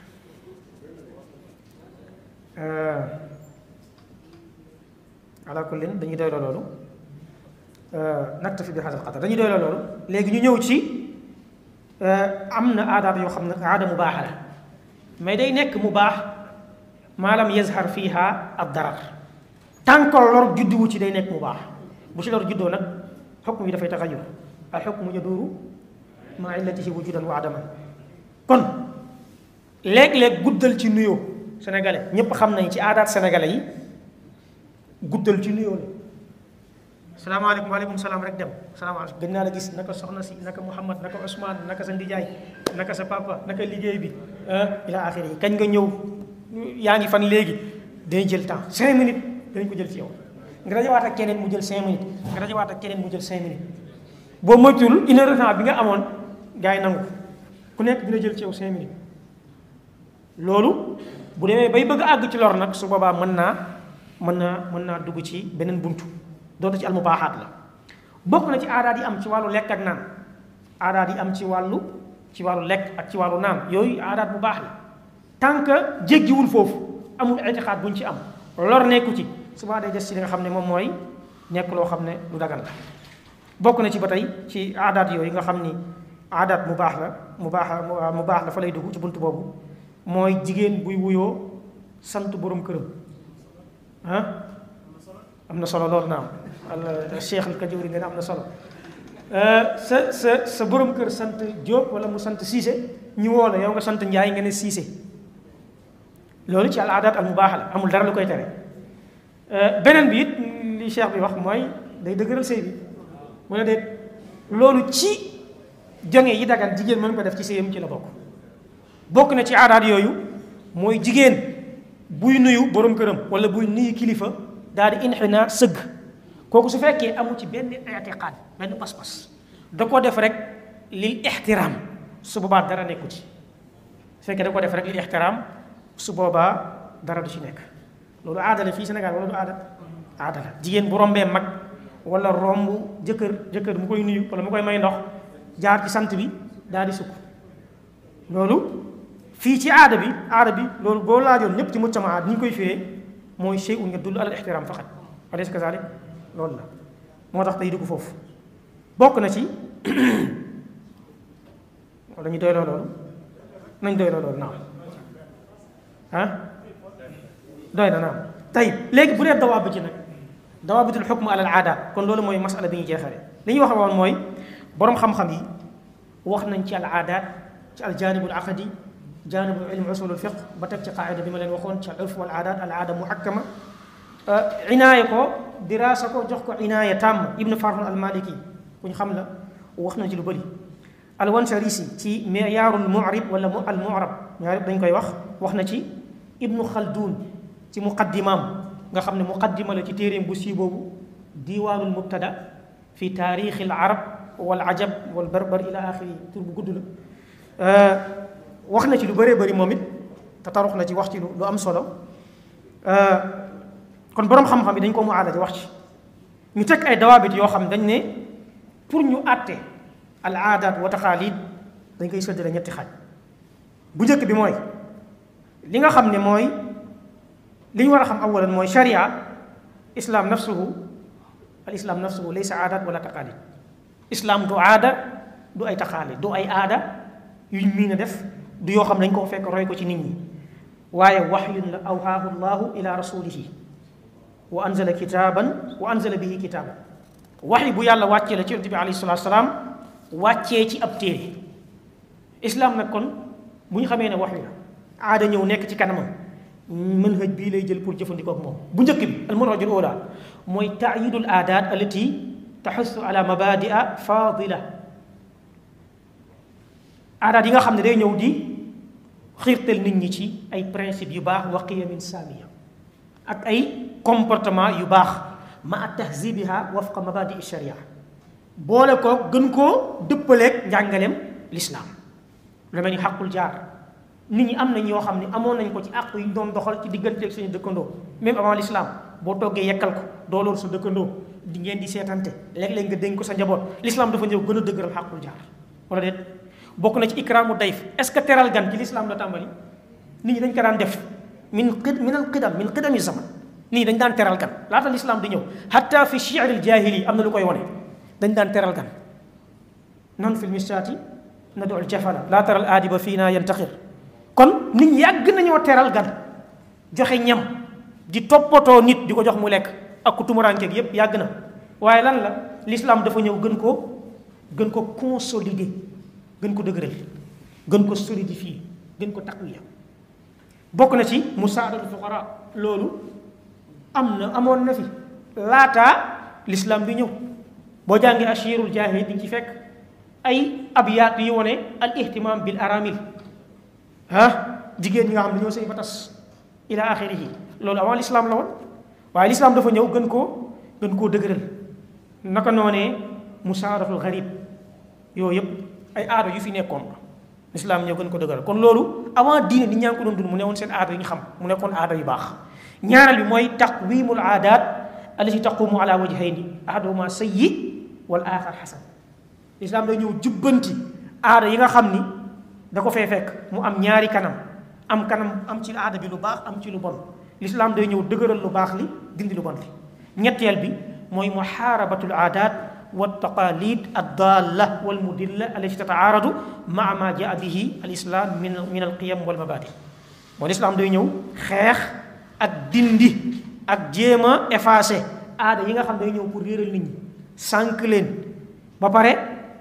ala kullin dañuy doyloo loolu naktafi bi hadal qadar dañuy doyloo loolu léegi ñu ñëw ci am na aadaat yoo xam ne aada mu baax la mais day nekk mu baax maalam yazhar fiha ad darar tant que lor judduwu ci day nekk mu baax bu ci lor juddoo nag xukm yi dafay taxayur al xukmu yaduuru maa illatihi wujudan wa adaman kon léeg-léeg guddal ci nuyoo sénégalais ñépp xam nañ ci aadaat sénégalais yi guddal ci nuyoo la salaamaaleykum waaleykum salaam rek dem salaamaaleykum gën naa la gis naka soxna si naka Mouhamad naka Ousmane naka sa ndijaay naka sa papa naka liggéey bi ila axiri yi kañ nga ñëw yaa ngi fan léegi dañuy jël temps cinq minutes dañ ko jël ci yow nga dajawaat ak keneen mu jël cinq minutes nga dajawaat ak keneen mu jël cinq minutes boo moytuwul une heure de temps bi nga amoon gars yi nangu ku nekk dina jël ci yow cinq minutes loolu bu demee bay bëgg a àgg ci lor nag su boobaa mën naa mën naa mën naa dugg ci beneen buntu doonte ci almubaaxaat la bokk na ci aadaat yi am ci wàllu lekk ak naan aadaat yi am ci wàllu ci wàllu lekk ak ci wàllu naan yooyu aadaat bu baax la tant que jéggiwul foofu amul itixaat buñ ci am lor nekku ci souvent day des ci li nga xam ne moom mooy nekk loo xam ne lu dagan la bokk na ci ba tey ci aadaat yooyu nga xam ni aadaat mu baax la mu baax mu baax la fa lay dugg ci bunt boobu mooy jigéen buy wuyoo sant borom këram ah am na solo loolu naam al cheikh al kajuri nga ne am na solo sa sa sa borom kër sant Diop wala mu sant Cissé ñu woo la yow nga sant Njaay nga ne Cissé loolu ci al aadaat al mu baax la amul dara lu koy tere beneen bi it li cheikh bi wax mooy day dëgëral sëy bi mu ne déet loolu ci jonge yi dagan jigéen mën ko def ci sëyam ci la bokk bokk na ci aadaat yooyu mooy jigéen buy nuyu borom këram wala buy nuyu kilifa daal di inxina sëgg kooku su fekkee amu ci benn itiqaad benn pas-pas da ko def rek lil ixtiraam su boobaa dara nekku ci su fekkee da ko def rek lil ixtiraam su boobaa dara du ci nekk loolu aada la fii Sénégal wala du aada aada la jigéen bu rombee mag wala romb jëkkër jëkkër mu koy nuyu wala mu koy may ndox jaar ci sant bi daal di sukk loolu fii ci aada bi aada bi loolu boo laajoon ñëpp ci mujtama ni ñu koy firee mooy shay'un yadullu ala al-ihtiram faqat alaysa kazalik loolu la moo tax day dugg foofu bokk na ci wala ñu doy loo loolu nañ doy loo loolu naam ah doy na naam tayib léegi bu dee dawaab bi ci nag dawaabitul xukm ala al aadaat kon loolu mooy masala bi ñuy jeexale li ñuy wax woon mooy boroom xam-xam yi wax nañ ci al aadaat ci al jaanibul aqadi jaanibu ilm usulul fiq ba teg ci qaayida bi ma leen waxoon ci al urf wal aadaat al aada muhakkama inaaya ko diraasa ko jox ko inaaya tàmm ibnu farhun al maliki ku ñu xam la wax nañ ci lu bëri al wansarisi ci miyaarul mu'rib wala mu al mu'rab ñaar dañ koy wax wax na ci ibnu khaldun ci muqaddimaam nga xam ne muqaddima la ci téeréem bu sii boobu diiwaanul mubtada fi taarixil arab wal ajab wal barbar ila axiri tur bu gudd la wax na ci lu bëree bëri moom it te tarux na ci wax ci lu am solo kon boroom xam-xam yi dañ ko mu aada di wax ci ñu teg ay dawaabit yoo xam dañ ne pour ñu àtte al aadaat wa taxaalid dañ koy séddale ñetti xaaj bu njëkk bi mooy li nga xam ne mooy li ñu war a xam awalan mooy sharia islam nafsuhu al islam nafsuhu laysa aadaat wala taqaalid islam du aada du ay taqaalid du ay aada yuñ miin a def du yoo xam dañ koo fekk roy ko ci nit ñi waaye waxyun la awhaahu llahu ila rasulihi wa anzala kitaaban wa anzala bihi kitaaban waxyi bu yàlla wàccee la ci yonent bi alayhi salatu salaam wàccee ci ab téere islam nag kon bu ñu xamee ne waxyu la aada ñëw nekk ci kanamam manhaj bii lay jël pour jëfandikoo ak moom bu njëkk bi al manhajul ula mooy taayidul aadaat allati taxussu ala mabadia fadila aadaat yi nga xam ne day ñëw di xiirtal nit ñi ci ay principe yu baax wa qiyamin saamiya ak ay comportement yu baax ma at tahzibiha wafqa mabadi sharia boole ko gën koo dëppaleeg njàngaleem lislaam lu mel ni xaqul jaar nit ñi am nañ yoo xam ne amoon nañ ko ci àq yi doon doxal ci digganteeg suñu dëkkandoo même avant l'islam boo toggee yekkal ko doo loolu sa dëkkandoo di ngeen di seetante léeg-léeg nga dénk ko sa njaboot l'islam dafa ñëw gën a dëgëral xaqul jaar wala déet bokk na ci ikraamu dayf est ce que teral gan ci l'islam la tàmbali nit ñi dañ ko daan def min qid min al qidam min qidami zaman nit ñi dañ daan teral gan laata l'islam di ñëw hatta fi shi'r al jahili am na lu koy wone dañ daan teral gan nan fil mishaati nadu al jafala laa taral aadiba fii naa yantaxir kon nit ñi yàgg nañoo teral gan joxe ñam di toppatoo nit di ko jox mu lekk ak ku tumuraankeeg yépp yàgg na waaye lan la l'islam dafa ñëw gën ko gën ko consolider gën ko dëgëral gën ko solidifier gën ko taqwiya bokk na ci musaadatul fuqara loolu am na amoon na fi laataa l'islam di ñëw boo jàngee ashirul jaahili di nga ci fekk ay abyaat yi wone al ihtimam bil aramil ah jigéen ñi nga xam ne ñoo sëy ba tas ila axirihi loolu avant l'islam la woon waaye l'islam dafa ñëw gën koo gën koo dëgëral naka noonee musaadatul garib yooyu yëpp ay aada yu fi nekkoon l'islam ñëw gën ko dëgëral kon loolu avant diine nit ñaa ngi ko doon dund mu ne woon seen aada yu ñu xam mu nekkoon aada yu baax ñaareel bi mooy taqwimul aadaat allati taqumu ala wajhayni ahaduhuma sayyi wal axar xasan lislaam day ñëw jubbanti aada yi nga xam ni da ko fee fekk mu am ñaari kanam am kanam am ci aada bi lu baax am ci lu bon lislaam day ñëw dëgëral lu baax li dindi lu bon li ñetteel bi mooy muxaarabatul aadaat wa taqalid addalla wal mudilla allati tataaradu maa ma jaa bihi al islam min min al qiyam wal mabadi mooy lislaam day ñëw xeex ak dindi ak jéem a effacé aada yi nga xam day ñëw pour réeral nit ñi sànq leen ba pare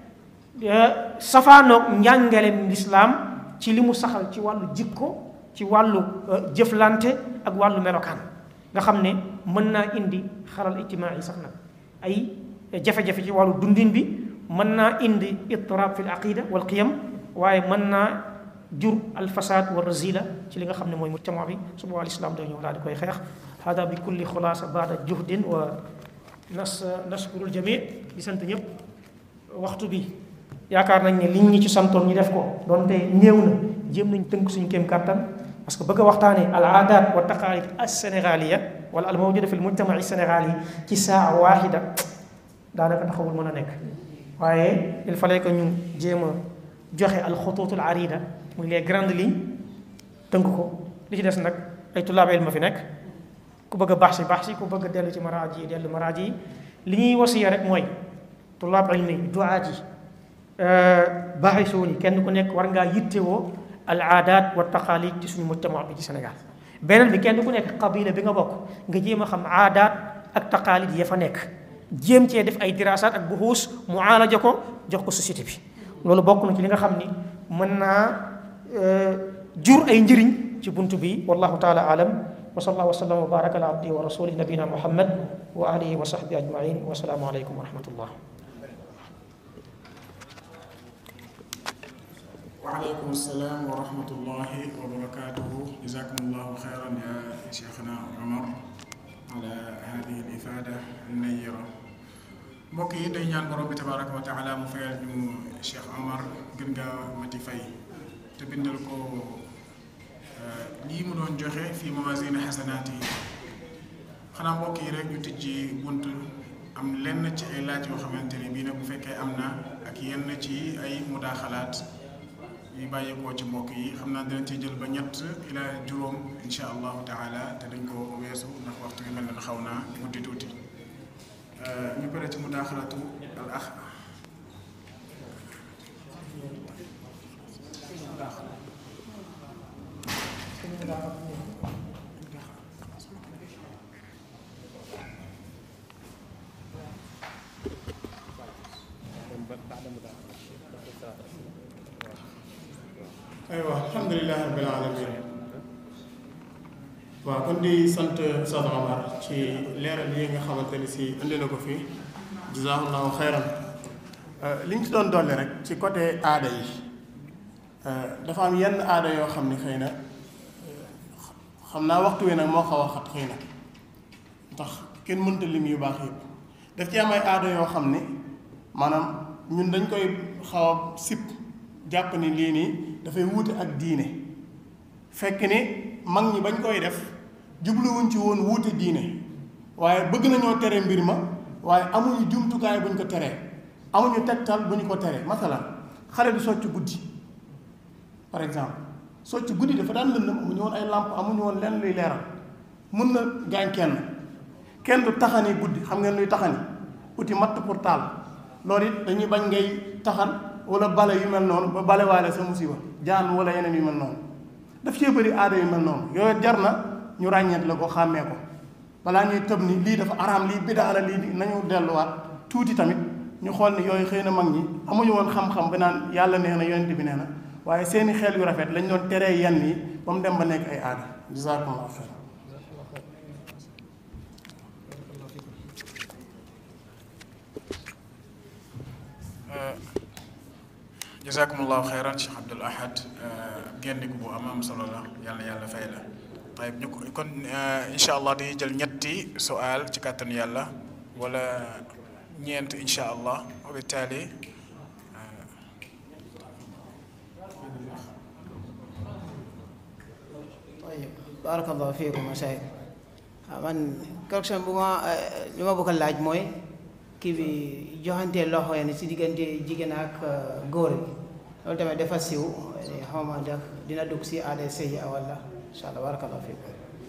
safaanoog njàngaleem lislaam ci li mu saxal ci wàllu jikko ci wàllu jëflante ak wàllu melokaan nga xam ne mën naa indi xaral ijtimaa yi sax nag ay jafe-jafe ci wàllu dundin bi mën naa indi ittirab fi l aqida wal qiyam waaye mën naa jur al fasad wa razila ci li nga xam ne mooy mujtama bi su boobaa lislaam day ñëw daal di koy xeex hada bi kulli xulaasa baada juhdin wa nas nashkurul jami di sant ñëpp waxtu bi yaakaar nañ ne liñ ñi ci santoon ñu def ko donte néew na jéem nañ tënk suñu kéem kàttan parce que bëgg a waxtaanee al aadat wa taqaalid as sénégalia wala al mawjuda fi l mujtama sénégal yi ci saa waaxida daanaka taxawul mën a nekk waaye il fallait que ñu jéem a joxe al xutuutul arida muy les grandes lignes tënk ko li ci des nag ay tullaab ilma fi nekk ku bëgg a baax si baax si ku bëgg a dellu ci maraaji yi dellu maraaji yi li ñuy wasiya rek mooy tullaab ilmi duaat yi baaxisuun yi kenn ku nekk war ngaa yittewoo al aadaat wa taqaalid ci suñu mujtama bi ci Sénégal beneen bi kenn ku nekk qabila bi nga bokk nga jéem a xam aadaat ak taqaalid ya fa nekk jéem cee def ay diraasaat ak buxuus mu aalaja ko jox ko société bi loolu bokk na ci li nga xam ni mën naa jur ay njëriñ ci buntu bi wallahu taala alam wa sallallahu wa sallam wa baraka ala abdihi wa rasulih nabina muhammad wa alihi wa sahbihi ajmain wa salaamu aleykum wa rahmatullah وعليكم السلام ورحمة الله وبركاته جزاكم الله خيرا يا شيخنا عمر على هذه الإفادة النيرة mbokk yi day ñaan borom bi tabaraka wa taala mu fayal ñu Cheikh Omar gën nga mati fay te bindal ko lii mu doon joxe fii mawasine xasanaat yi xanaa mbokk yi rek ñu tijji bunt am lenn ci ay laaj yoo xamante ni bii nag bu fekkee am na ak yenn ci ay mudaaxalaat yi bàyyeekoo ci mbokk yi xam naa dinañ ci jël ba ñett ila juróom insha allahu taala te dañ ko weesu ndax waxtu bi mel na xaw naa guddi tuuti ñu pare ci mudaaxalatu al ax aywa alhamdulilah rabbil alamin waaw kon di sant Oustaz Omar ci leeral yi nga xamante ni si indi na ko fii jazaahullahu xayran li ñu ci doon dolli rek ci côté aada yi dafa am yenn aada yoo xam ni xëy na xam naa waxtu wi nag moo xaw a xat xëy na ndax kenn mënta lim yu baax yëpp daf ci am ay aada yoo xam ni maanaam ñun dañ koy xaw a sip jàpp ni lii nii dafay wuute ak diine fekk ni mag ñi bañ koy def jubluwuñ ci woon wuute diine waaye bëgg nañoo tere mbir ma waaye amuñu jumtukaay buñ ko teree amuñu tegtal bu ñu ko teree masalan xale du socc guddi par exemple socc guddi dafa daan lëndëm amuñu woon ay làmp amuñu woon lenn luy leeral mun na gaañ kenn kenn du taxani guddi xam ngeen luy taxani uti matt pour taal loolu it dañuy bañ ngay taxan wala bale yu mel noonu ba bale waale sa musiba jaan wala yeneen yu mel noonu daf cee bëri aada yu mel noonu yooyu jar na ñu ràññeet la ko xàmmee ko balaa ñuy tëb ni lii dafa araam lii bidaa la lii nañu delluwaat tuuti tamit ñu xool ni yooyu xëy na mag ñi amuñu woon xam-xam ba naan yàlla nee na yonent bi nee na waaye seeni xel yu rafet lañ doon teree yenn yi ba mu dem ba nekk ay aada jazakumullahu xayr jazakumullahu xayran Cheikh Abdul Ahad génniku bu am am solo la yàlla yàlla fay la tayib ñu ko kon incha allah dañuy jël ñetti sual ci kàttanu yàlla wala ñeent incha allah wa bittaali طيب بارك الله فيكم مشايخ waaw man correction bu ma li ma bëgg a laaj mooy kii bi joxante loxo yi si diggante jigéen ak góor bi loolu tamit dafa siw xaw ma ndax dina dugg si aada sëy wala incha allah barakallahu fiik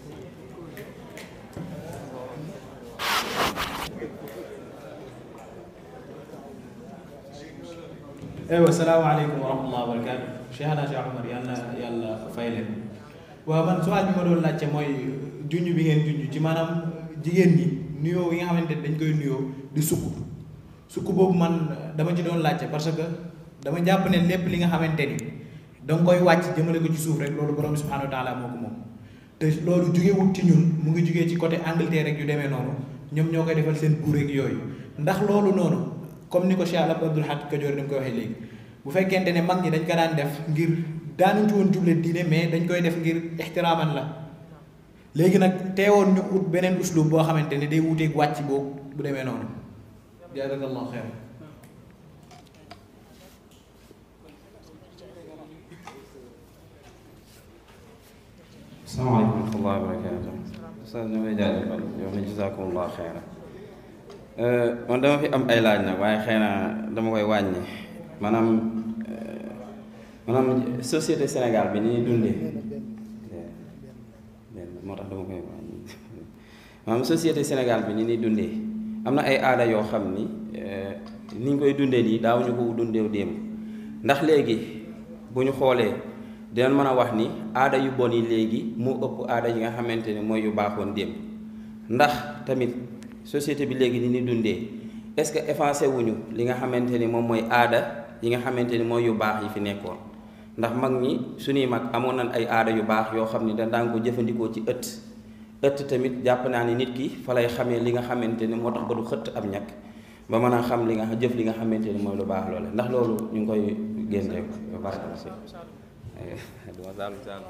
aywa salaamaaleykum wa rahmatulah wa barakaatu Cheikhna Cheikh Omar yal na yàlla fay leen waaw man suwaal bi ma doon laajte mooy junj bi ngeen junj ci maanaam jigéen ñi nuyoo yi nga xamante ne dañ koy nuyoo di sukk sukk boobu man dama ci doon laajte parce que dama jàpp ne lépp li nga xamante ni danga koy wàcc jëmale ko ci suuf rek loolu borom bi subhanahu wa taala moo ko moom te loolu jugewut ci ñun mu ngi jugee ci côté Angleterre rek yu demee noonu ñoom ñoo koy defal seen buur ak yooyu ndax loolu noonu comme ni ko Cheikh Abdul Haq Kajoor ni mu koy waxee léegi bu fekkente ne mag ñi dañ ko daan def ngir daanuñ ci woon juble diine mais dañ koy def ngir ixtiraaman la léegi nag teewoon ñu ut beneen uslub boo xamante ne day wuteeg wàcc boobu bu demee noonu jazakallahu xeer asalaamaaleykum wa rahmatullahi wa barakaatu ustaz ñu may jaajëfal yow na jazakumullah xeera man dama fi am ay laaj nag waaye xëy na dama koy wàññi maanaam maanaam société Sénégal bi ni ñuy dundee moo tax dama koy wàññi maanaam société Sénégal bi ni ñuy dundee am na ay aada yoo xam ni ni ñu koy dundee nii daawuñu ko dundeew démb ndax léegi bu ñu xoolee dinañ mën a wax ni aada yu bon yi léegi moo ëpp aada yi nga xamante ne mooy yu baaxoon démb ndax tamit société bi léegi ni ñuy dundee est-ce que effacé wuñu li nga xamante ni moom mooy aada yi nga xamante ni mooy yu baax yi fi nekkoon ndax mag ñi suñuy mag amoon nañ ay aada yu baax yoo xam ni da daan ko jëfandikoo ci ëtt ëtt tamit jàpp naa ni nit ki fa lay xamee li nga xamante ni moo tax ba du xëtt ab ñàkk ba mën a xam li nga jëf li nga xamante ni mooy lu baax loole ndax loolu ñu ngi koy génne ko barakala si duma saalum saalum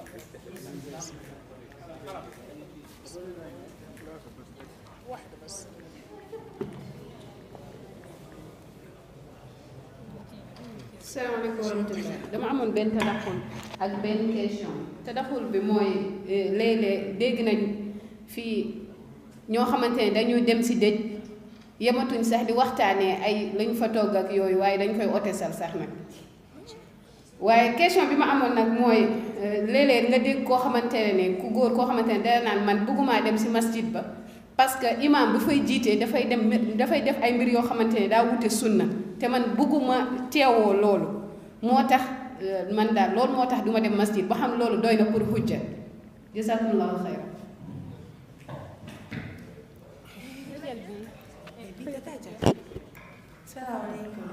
salaamaaleykum wa rahmatulah dama amoon benn tadaxul ak benn question tadaxul bi mooy léeg-léeg dégg nañ fii ñoo xamante ne dañuy dem si dëj yematuñ sax di waxtaanee ay lañ fa togg ak yooyu waaye dañ koy otesal sax nag waaye question bi ma amoon nag mooy léeg-léeg nga dégg koo xamante ne ku góor koo xamante ne dara naan man bëggumaa dem si masjid ba parce que imam bu fay jiitee dafay dem dafay def ay mbir yoo xamante ne daa wute sunna te man bëgguma teewoo loolu moo tax man daal loolu moo tax duma dem masjid ba xam loolu doy na pour hujja jazakumullahu xayran salaamaaleykum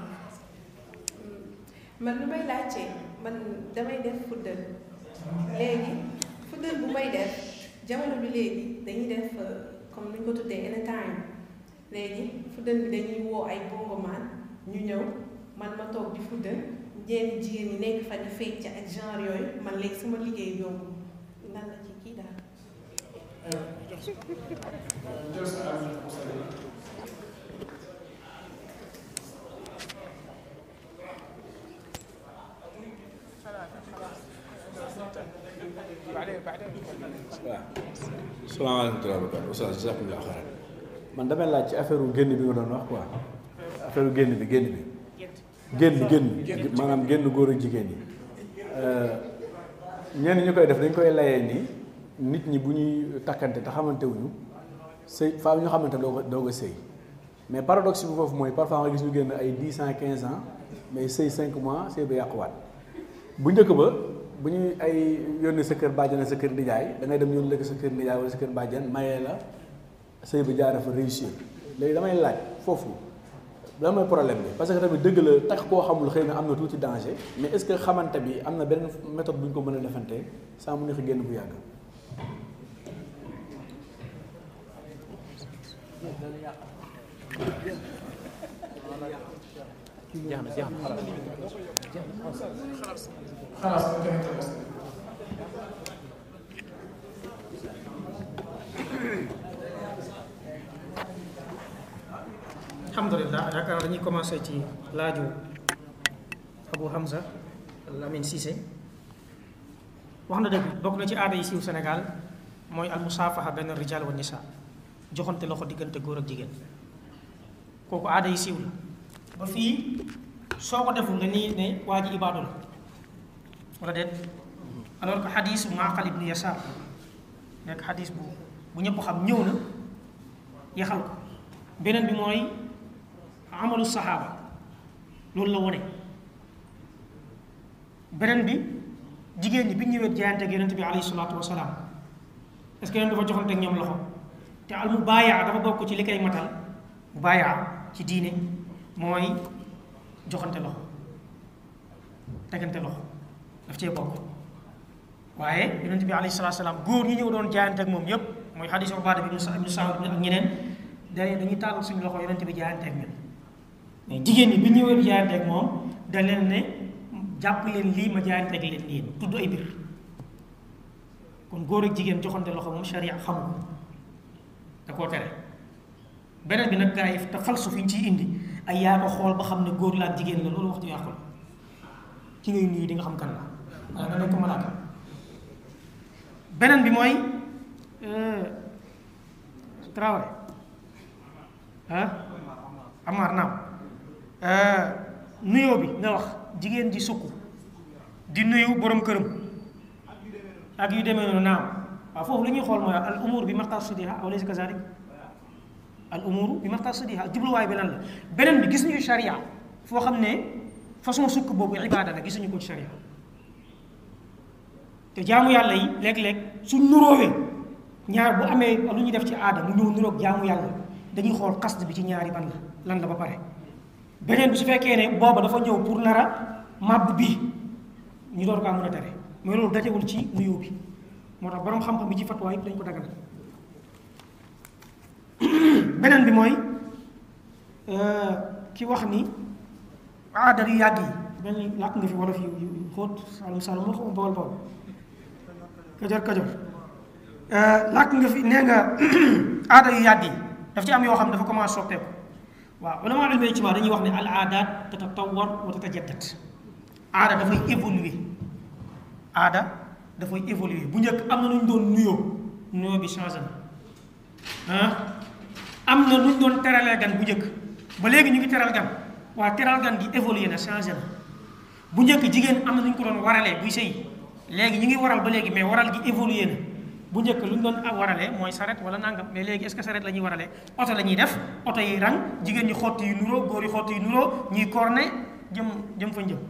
man lu may laajte man damay def fuddal léegi fuddal bu may def jamono bi léegi dañuy def comme ni ñu ko tuddee anytime léegi fuddal bi dañuy woo ay bongomaan ñu ñëw man ma toog di fuddal ñenn jigéen ñi nekk fa di fecc ak genre yooyu man léegi sama liggéey yomb lan la ci kii daal. waaw salaamaaleykum wa rahmatulah oustaz jazakumullah xayran man damay laaj ci affaire génn bi nga doon wax quoi affaire génn bi génn bi génn génn maanaam génn góor ak jigéen ñi ñenn ñu koy def dañ koy layee ni nit ñi bu ñuy takkante te xamante wuñu sëy faa ñu xamante doo ko doo ko sëy mais paradoxe bi foofu mooy parfois nga gis ñu génn ay dix ans quinze ans mais sëy cinq mois sëy ba yàquwaat bu njëkk ba bu ñuy ay yónni sa kër bàjjan sa kër nijaay da ngay dem yónni la sa kër nijaay wala sa kër bàjjan mayee la sëy bi jaaree fa réussir léegi damay laaj foofu lan mooy problème bi parce que tamit dëgg la takk koo xamul xëy na am na tuuti danger mais est-ce que xamante bi am na benn méthode bu ñu ko mën a defante sans mu neex génn bu yàgg. jeex na jeex na xalaas alhamdulilah yaakaar naa dañuy commencé ci laaju Abu Hamza Lamine Cissé wax na dëgg bokk na ci aada yi siiw Sénégal mooy al musaafaha benn rijal wa nisa joxante loxo diggante góor ak jigéen kooku aada yi siiw la ba fii soo ko deful nga nii ne waa ji ibaadu la wala déet alors que xadis Maaqal ibnu Yasaar nekk xadis bu bu ñëpp xam ñëw na yaxal ko beneen bi mooy amalu saxaaba loolu la wone beneen bi jigéen ñi bi ñu ñëwee jaayante ak yonent bi alayhi salaatu wasalaam est-ce que yéen dafa joxante ak ñoom loxo te al mubaayaa dafa bokk ci li koy matal mubaayaa ci diine mooy joxante loxo tegante loxo daf cee bokk waaye yonent bi alayhi salaatu wasalaam góor ñi ñëw doon jaayante ak moom yépp mooy xadiis Ubaada bi ibnu Saamit bi ak ñeneen dañuy dañuy tàllal suñu loxo yonent bi jaayante ak ñun mais jigéen ñi bi ñëwee jaayante ak moom da leen ne jàpp leen lii ma jaayante ak leen lii tudd ay mbir kon góor ak jigéen joxante loxo moom sharia xamu ko da koo tere beneen bi nag gaa yi te falsu fi ñu ciy indi ay yaa ko xool ba xam ne góor la ak jigéen la loolu wax ju yàqu la ki ngay nuyu di nga xam kan la waaye nga nekk malaaka beneen bi mooy Traoré ah Amar naam nuyoo bi nga wax jigéen ji sukk di nuyu borom këram ak yu demee noonu naam waaw foofu li ñuy xool mooy al umur bi maqasidiha aw laysa kazalik al umur bi maqasidiha jubluwaay bi lan la beneen bi gis ñu sharia foo xam ne façon sukk boobu ibaada la gisuñu ko ci sharia te jaamu yàlla yi léeg-léeg suñ nuróowee ñaar bu amee lu ñuy def ci aada mu ñëw nuróog jaamu yàlla dañuy xool xasd bi ci ñaari ban la lan la ba pare beneen bi su fekkee ne booba dafa ñëw pour nar a màbb bii ñu door kaa mën a tere mais loolu dajewul ci nuyoo bi moo tax borom xam-xam bi ci fatwa yëpp dañ ko dagal beneen bi mooy ki wax ni aada yu yàgg yi mel ni làkk nga fi wolof yu yu xóot salum salum moo xam bawol bawol kajoor kajoor làkk nga fi nee nga aada yu yàgg yi daf ci am yoo xam dafa commencé soppeeku waaw ulama ilmi ijtimaa dañuy wax ne al aadaat tatatawar wa tatajaddat aada dafay évoluer aada dafay évoluer bu njëkk am na nu ñu doon nuyoo nuyoo bi changé na ah am na nu ñu doon teralee gan bu njëkk ba léegi ñu ngi teral gan waaye teral gan gi évoluer na changé na bu njëkk jigéen am na nu ñu ko doon waralee buy sëy léegi ñu ngi waral ba léegi mais waral gi évoluer na bu njëkk lu ñu doon waralee mooy saret wala nangam mais léegi est-ce que saret la ñuy waralee oto la ñuy def oto yi rang jigéen ñi xotti yu nuroo góor yi xotti yu nuroo ñuy corne jëm jëm fa jëm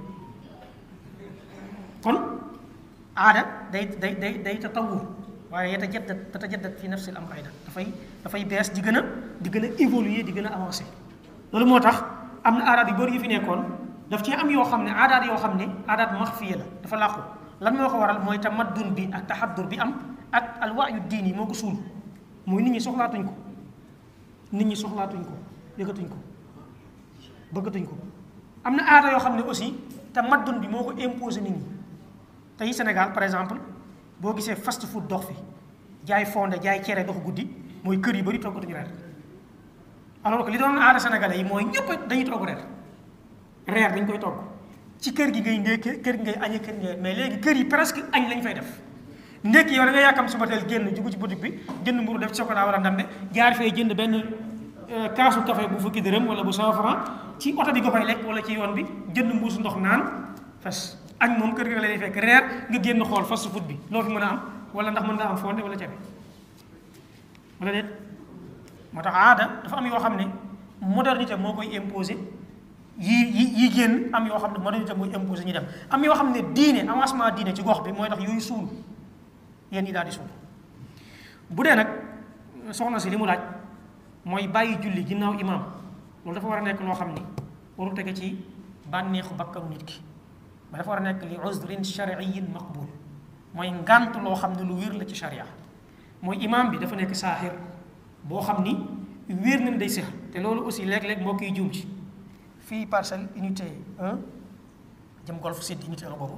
kon aada day day day day tatawur waaye yatajaddat tatajaddat fi nafsi al amr aydan dafay dafay bees di gën a di gën a évoluer di gën a avancer loolu moo tax am na aadaat yu bëri yu fi nekkoon daf ci am yoo xam ne aadaat yoo xam ne aadaat maxfiya la dafa làqu lan moo ko waral mooy tamaddun bi ak taxaddur bi am ak alwaayu diin yi moo ko suul mooy nit ñi soxlaatuñ ko nit ñi soxlaatuñ ko yëgatuñ ko bëggatuñ ko am na aada yoo xam ne aussi tamaddun bi moo ko imposé nit ñi tey Sénégal par exemple boo gisee fast food dox fi jaay fonde jaay cere dox guddi mooy kër yu bëri toggatuñu reer alors que li doon aada sénégalais yi mooy ñëpp dañuy togg reer reer dañ koy togg ci kër gi ngay ndékkee kër gi ngay añee kër gi ngay mais léegi kër yi presque añ lañ fay def ndékki yow da nga yàkkam suba teel génn jugu ci boutique bi jënd mburu def ci chocolat wala ndambe jaar fee jënd benn kaasu café bu fukki dërëm wala bu cent franc ci oto bi nga koy lekk wala ci yoon bi jënd mbuusu ndox naan fes añ moom kër gi la lay fekk reer nga génn xool fast food bi loo fi mën a am wala ndax mën nga am fonde wala cere wala déet moo tax aada dafa am yoo xam ne modernité moo koy imposer yii yi yi génn am yoo xam ne modernité mooy imposer ñu dem am yoo xam ne diine avancement diine ci gox bi mooy tax yooyu suul yéen ñi daal di suul bu dee nag soxna si li mu laaj mooy bàyyi julli ginnaaw imaam loolu dafa war a nekk loo xam ni waru tege ci bànneexu bakkanu nit ki ba dafa war a nekk li uzrin shariyin maqbul mooy ngànt loo xam ne lu wér la ci sharia mooy imaam bi dafa nekk saaxir boo xam ni wér nañ day sex te loolu aussi léeg-léeg moo koy juum ci fii parcelle unité 1 jëm golf sud unité 1 boobu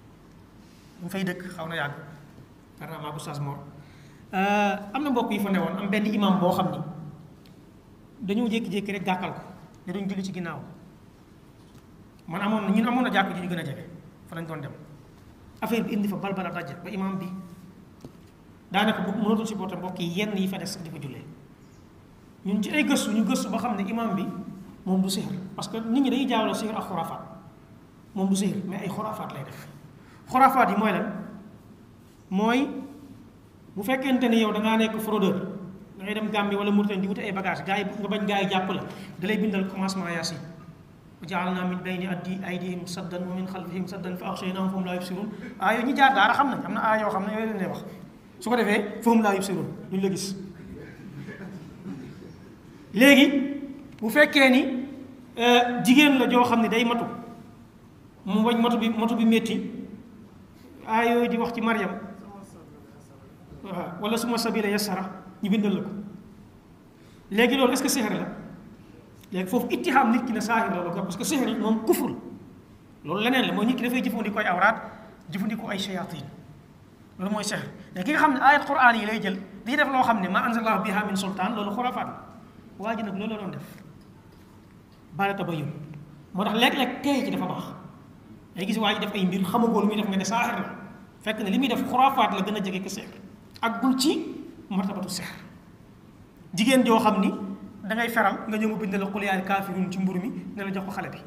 ñu fay dëkk xaw na yàgg carrément bu sas mor am na mbokk yi fa newoon am benn imam boo xam ni dañoo jékki-jékki rek gàkkal ko ne duñ julli ci ginnaaw man amoon na ñun amoon na jàkk ji ñu gën a jege fa lañ doon dem affaire bi indi fa balbala daje ba imam bi daanaka bu mënatul supporter mbokk yi yenn yi fa des sax di ko jullee ñun ci ay gëstu ñu gëstu ba xam ne imam bi moom du sihir parce que nit ñi dañuy jaawale sihir ak xuraafaat moom du sihir mais ay xuraafaat lay def xuraafaat yi mooy lan mooy bu fekkente ni yow da ngaa nekk fraudeur da ngay dem Gambie wala Mauritanie di wuti ay bagage gars yi nga bañ gars yi jàpp la da lay bindal commencement yaasin wa ja'alna min bayni addi aydihim saddan wa min xalfihim saddan fa axshaynahum fahum laa yubsirun ah yooyu ñi jaar daara xam nañ am na aay yoo xam ne yooyu leen lay wax su ko defee fahum laa yubsirun duñ la gis léegi bu fekkee ni jigéen la joo xam ne day matu mu bañ matu bi matu bi métti aay yooyu di wax ci Mariam waaw wala suma sabila yassara ñu bindal la ko léegi loolu est-ce que sixir la léegi foofu ittihaam nit ki ne saahir la la ko parce que sixir moom kufur la loolu leneen la mooy nit ki dafay jëfandikoo ay awraat jëfandikoo ay shayatin loolu mooy sixir mais ki nga xam ne ayat quran yi lay jël di def loo xam ne ma anzalallahu biha min sultaan loolu xurafaat la waa ji nag loolu la doon def baala tabayun moo tax léeg-léeg tey ci dafa baax day gis waa ji def ay mbir xamagoo lu muy def nga ne saaxir la fekk ne li muy def xuraafaat la gën a jege ko sixir ak gul ci martabatu sixir jigéen joo xam ni da ngay feral nga ñëw mu bind la qul yaa kaafiruun ci mburu mi ne la jox ko xale bi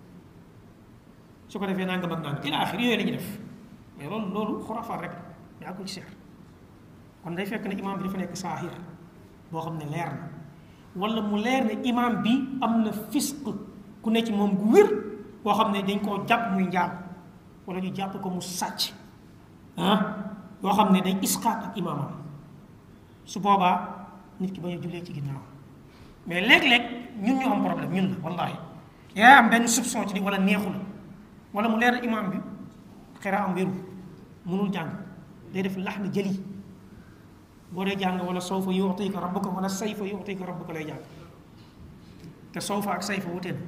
su ko defee nangam ak nangam ila axir yooyu la ñuy def mais loolu loolu xuraafaat rek mais àggul ci sixir kon day fekk ne imaam bi dafa nekk saaxir boo xam ne leer na wala mu leer ne imaam bi am na fisq ku ne ci moom gu wér boo xam ne dañ koo jàpp muy njaam wala ñu jàpp ko mu sàcc ah yoo xam ne day isqaat ak imaamam su boobaa nit ki bañ a jullee ci ginnaaw mais léeg-léeg ñun ñu am problème ñun la wallahi yaa am benn soupçon ci ni wala neexu la wala mu leer imaam bi xera am wéru mënul jàng day def lax na jëli boo dee jàng wala sawfa yu'tika rabbuka wala sayfa yu'tika rabbuka lay jàng te sawfa ak sayfa wute na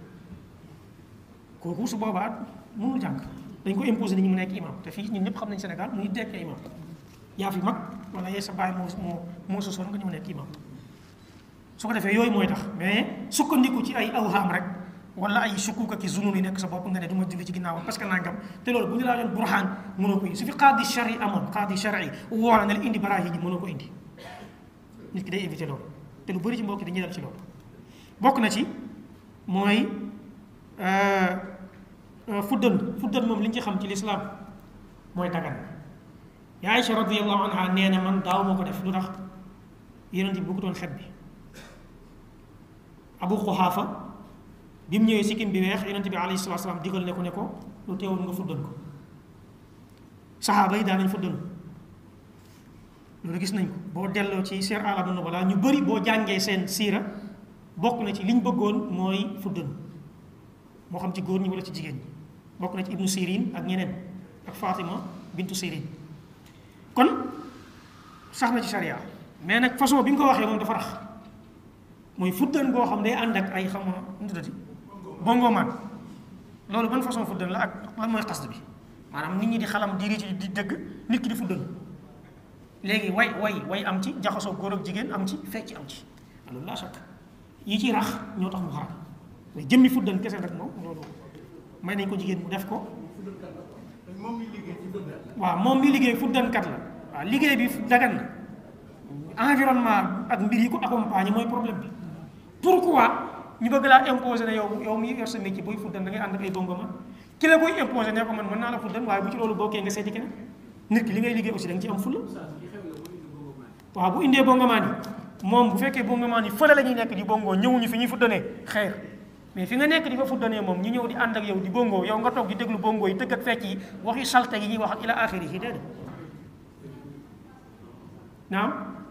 kooku su boobaa mënul jàng dañ ko imposer nit ñi mu nekk imam te fii ñun ñëpp xam nañ Sénégal mu ngi dekk imam yaa fi mag wala yee sa baay moo moo moo sosoon nga ñu mu nekk imam su ko defee yooyu mooy tax mais sukkandiku ci ay awhaam rek wala ay sukkuka ki zunun yi nekk sa bopp nga ne du ma julli ci ginnaawam parce que nangam te loolu bu ñu laa doon burhaan mënoo ko indi su fi qaadi shari amoon qaadi shari woola na la indi baraa yi ji mënoo ko indi nit ki day éviter loolu te lu bëri ci mbokki dañuy dal ci loolu bokk na ci mooy fuddan fuddan moom li ñu ci xam ci lislaam mooy dagan yaa Aïcha radiyallahu anha nee na man daaw moo ko def lu tax yonent bi bëggutoon xet bi abu xuxaafa bi mu ñëwee sikkim bi weex yonent bi alayhi salaatu salaam digal ne ko ne ko lu teewul nga fuddan ko saxaaba yi daan nañ fuddan loolu gis nañ ko boo delloo ci seer alamu nubala ñu bëri boo jàngee seen siira bokk na ci liñ bëggoon mooy fuddan moo xam ci góor ñi wala ci jigéen ñi bokk na ci ibnu sirin ak ñeneen ak fatima bintu sirin kon sax na ci sharia mais nag façon bi nga ko waxee moom dafa rax mooy fuddan boo xam day ànd ak ay xam nga nu tuddati bongomaan loolu ban façon fuddan la ak lan mooy xasd bi maanaam nit ñi di xalam di ci di dëgg nit ki di fuddan léegi way way way am ci jaxasoo góor ak jigéen am ci fecc am ci loolu laa sakk yi ci rax ñoo tax mu xaram mais jëmmi fuddan kese nag moom loolu may nañ ko jigéen mu def ko waaw moom mi liggéey fuddankat la waaw liggéey bi dagan na environnement ak mbir yi ko accompagner mooy problème bi pourquoi ñu bëgg laa imposer ne yow yow mi yor sa métier booy fuddan da ngay ànd ak ay bongoma ki la koy imposer ne ko man mën naa la fuddan waaye bu ci loolu bokkee nga seeti keneen nit ki li ngay liggéey aussi da nga ci am fulla waaw bu indee bongomaan yi moom bu fekkee bongomaan yi fële la ñuy nekk di bongoo ñëwuñu fi ñuy fuddanee xeer mais fi nga nekk di fa fuddanee moom ñu ñëw di ànd ak yow di bongoo yow nga toog di déglu bongoo yi tëgg ak fecc yi waxi salte yi ñuy wax ak ila axiri yi déedéet naam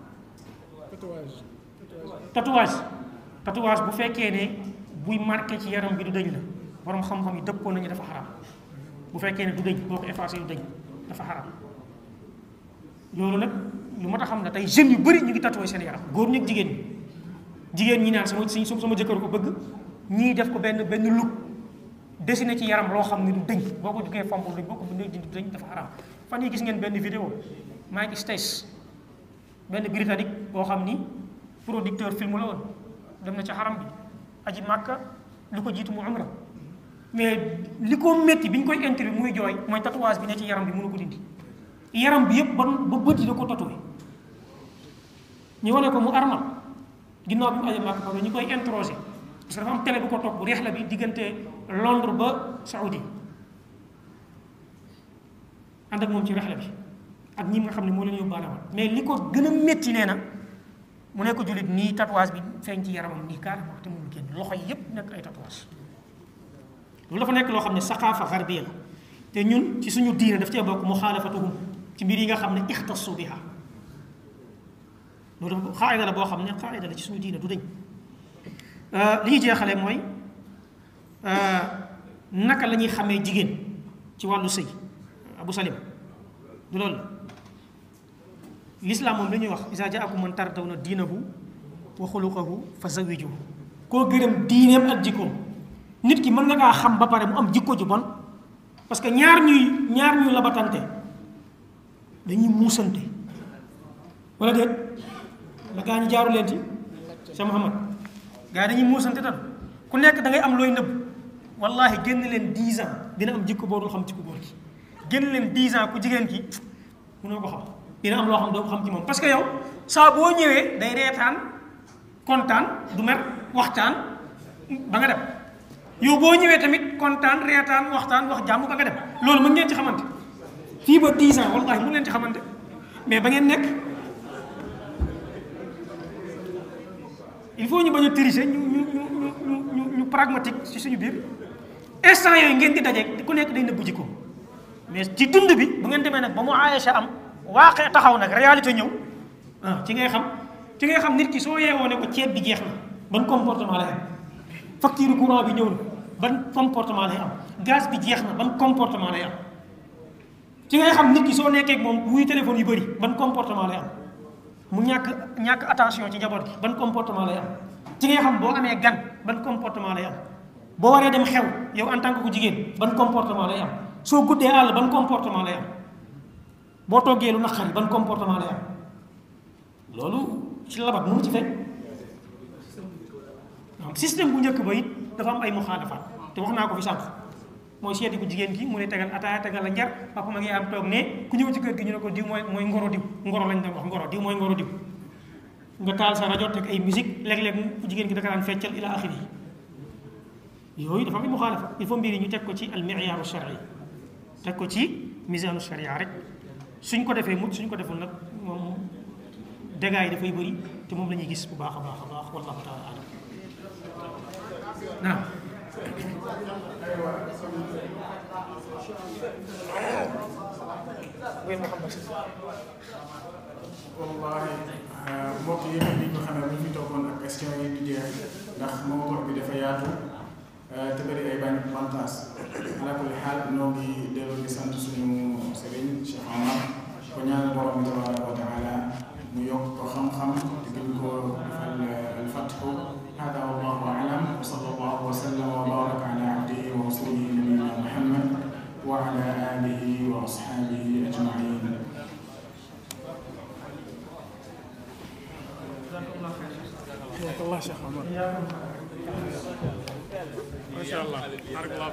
tatouage tatouage bu fekkee ne buy marqué ci yaram bi du dëñ la borom xam-xam yi dëppoo nañu dafa xaram bu fekkee ne du dëñ boo ko effacé du dëñ dafa xaram loolu nag lu ma tax xam ne tey jeunes yu bëri ñu ngi tatoué seen yaram góor ñi ak jigéen ñi jigéen ñi naan sama si sama jëkkër ko bëgg ñii def ko benn benn look dessiné ci yaram loo xam ne du dëñ boo ko jugee fomp duñ boo ko bindee dindi dëñ dafa xaram fan yi gis ngeen benn vidéo Mike Stace benn britannique boo xam ni producteur film la woon dem na ci xaram bi aji màkka lu ko jiitu mu umra mais li ko métti bi ñu koy interview muy jooy mooy tatouage bi ne ci yaram bi mënu ko dindi yaram bi yëpp ba ba bët yi da ko tatoué ñu wane ko mu armal ginnaaw bi mu aje màkk ba ñu koy interroger parce que dafa am télé bu ko topp bu reex la bi diggante Londres ba Saoudi ànd ak moom ci rexla bi ak ñi nga xam ne moo leen yóbbaale woon mais li ko gën a métti nee na mu nekk jullit nii tatouage bi feeñ ci yaramam nii carrément te mënul génn loxo yi yépp nekk ay tatouage loolu dafa nekk loo xam ne saqaafa xarbiya la te ñun ci suñu diine daf cee bokk muxaalafatuhum ci mbir yi nga xam ne ixtasu biha loolu dafa xaayida la boo xam ne xaayida la ci suñu diine du dañ li ñuy jeexale mooy naka la ñuy xamee jigéen ci wàllu sëy abu salim du loolu la l'islam moom la ñuy wax isa jaakum man tardawna diinahu wa xuluqahu fa zawijuhu koo gërëm diineem ak jikkoom nit ki mën nga kaa xam ba pare mu am jikko ju bon parce que ñaar ñuy ñaar ñuy labatante dañuy muusante wala déet la gaa ñu jaaru leen ci sa Muhammad gaa dañuy muusante tam ku nekk da ngay am looy nëbb wallahi génn leen 10 ans dina am jikko boo dul xam ci ku góor gi génn leen 10 ans ku jigéen ki mënoo ko xam dina am loo xam doo ko xam ci moom parce que yow saa boo ñëwee day reetaan kontaan du mer waxtaan ba nga dem yow boo ñëwee tamit kontaan reetaan waxtaan wax jàmm ba nga dem loolu mën ngeen ci xamante fii ba 10 ans wallahi mën ngeen ci xamante mais ba ngeen nekk il faut ñu bañ a tricher ñu ñu ñu ñu ñu ñu pragmatique ci suñu biir instant yooyu ngeen di daje ku nekk day nëbbu jikko mais ci dund bi bu ngeen demee nag ba mu Aïcha am waaqee taxaw nag réalité ñëw ah ci ngay xam ci ngay xam nit ki soo yeewoo ne ko ceeb bi jeex na ban comportement lay am facture courant bi ñëw na ban comportement lay am gaz bi jeex na ban comportement lay am ci ngay xam nit ki soo nekkee ak moom wuy téléphone yu bëri ban comportement lay am mu ñàkk ñàkk attention ci njaboot gi ban comportement lay am ci ngay xam boo amee gan ban comportement lay am boo waree dem xew yow en tant que ku jigéen ban comportement lay am soo guddee àll ban comportement lay am boo toggee lu naqari ban comportement lay am loolu ci labat mënu ci fekk donc système bu njëkk ba it dafa am ay muxaalafaat te wax naa ko fi sànq mooy seeti ku jigéen ki mu ne tegal ataaya tegal la njar papa ma ngi am toog ne ku ñëw ci kër gi ñu ne ko diw mooy mooy ngoro diw ngoro lañ doon wax ngoro diw mooy ngoro diw nga taal sa rajo teg ay musique léeg-léeg ku jigéen ki daka daan feccal ila axiri yooyu dafa am ay muxaalafa il faut mbir yi ñu teg ko ci al mi'yaaru shar'i teg ko ci misaanu sharia rek suñ ko defee mut suñ ko deful nag moom dégâts yi dafay bëri te moom la ñuy gis bu baax a baax a baax wallahu taala alam naam wallahi mbokk yi ni ñu xamee bu ñu fi toogoon ak question yi du jeex ndax mawdu bi dafa yaatu te bëri ay bañ bantaas ala kulli xaal noo ngi delloo di sant suñu sëriñ Cheikh Omar ko ñaanal borom bi tabaraka wa taala mu yokk ko xam-xam te gën ko defal alfatxu hada wallahu alam wa sallallahu wa sallam wa baraka ala abdihi wa rasulihi nabiyina muhammad wa ala alihi wa ashabihi ajmain الله شيخ عمر ما شاء الله بارك الله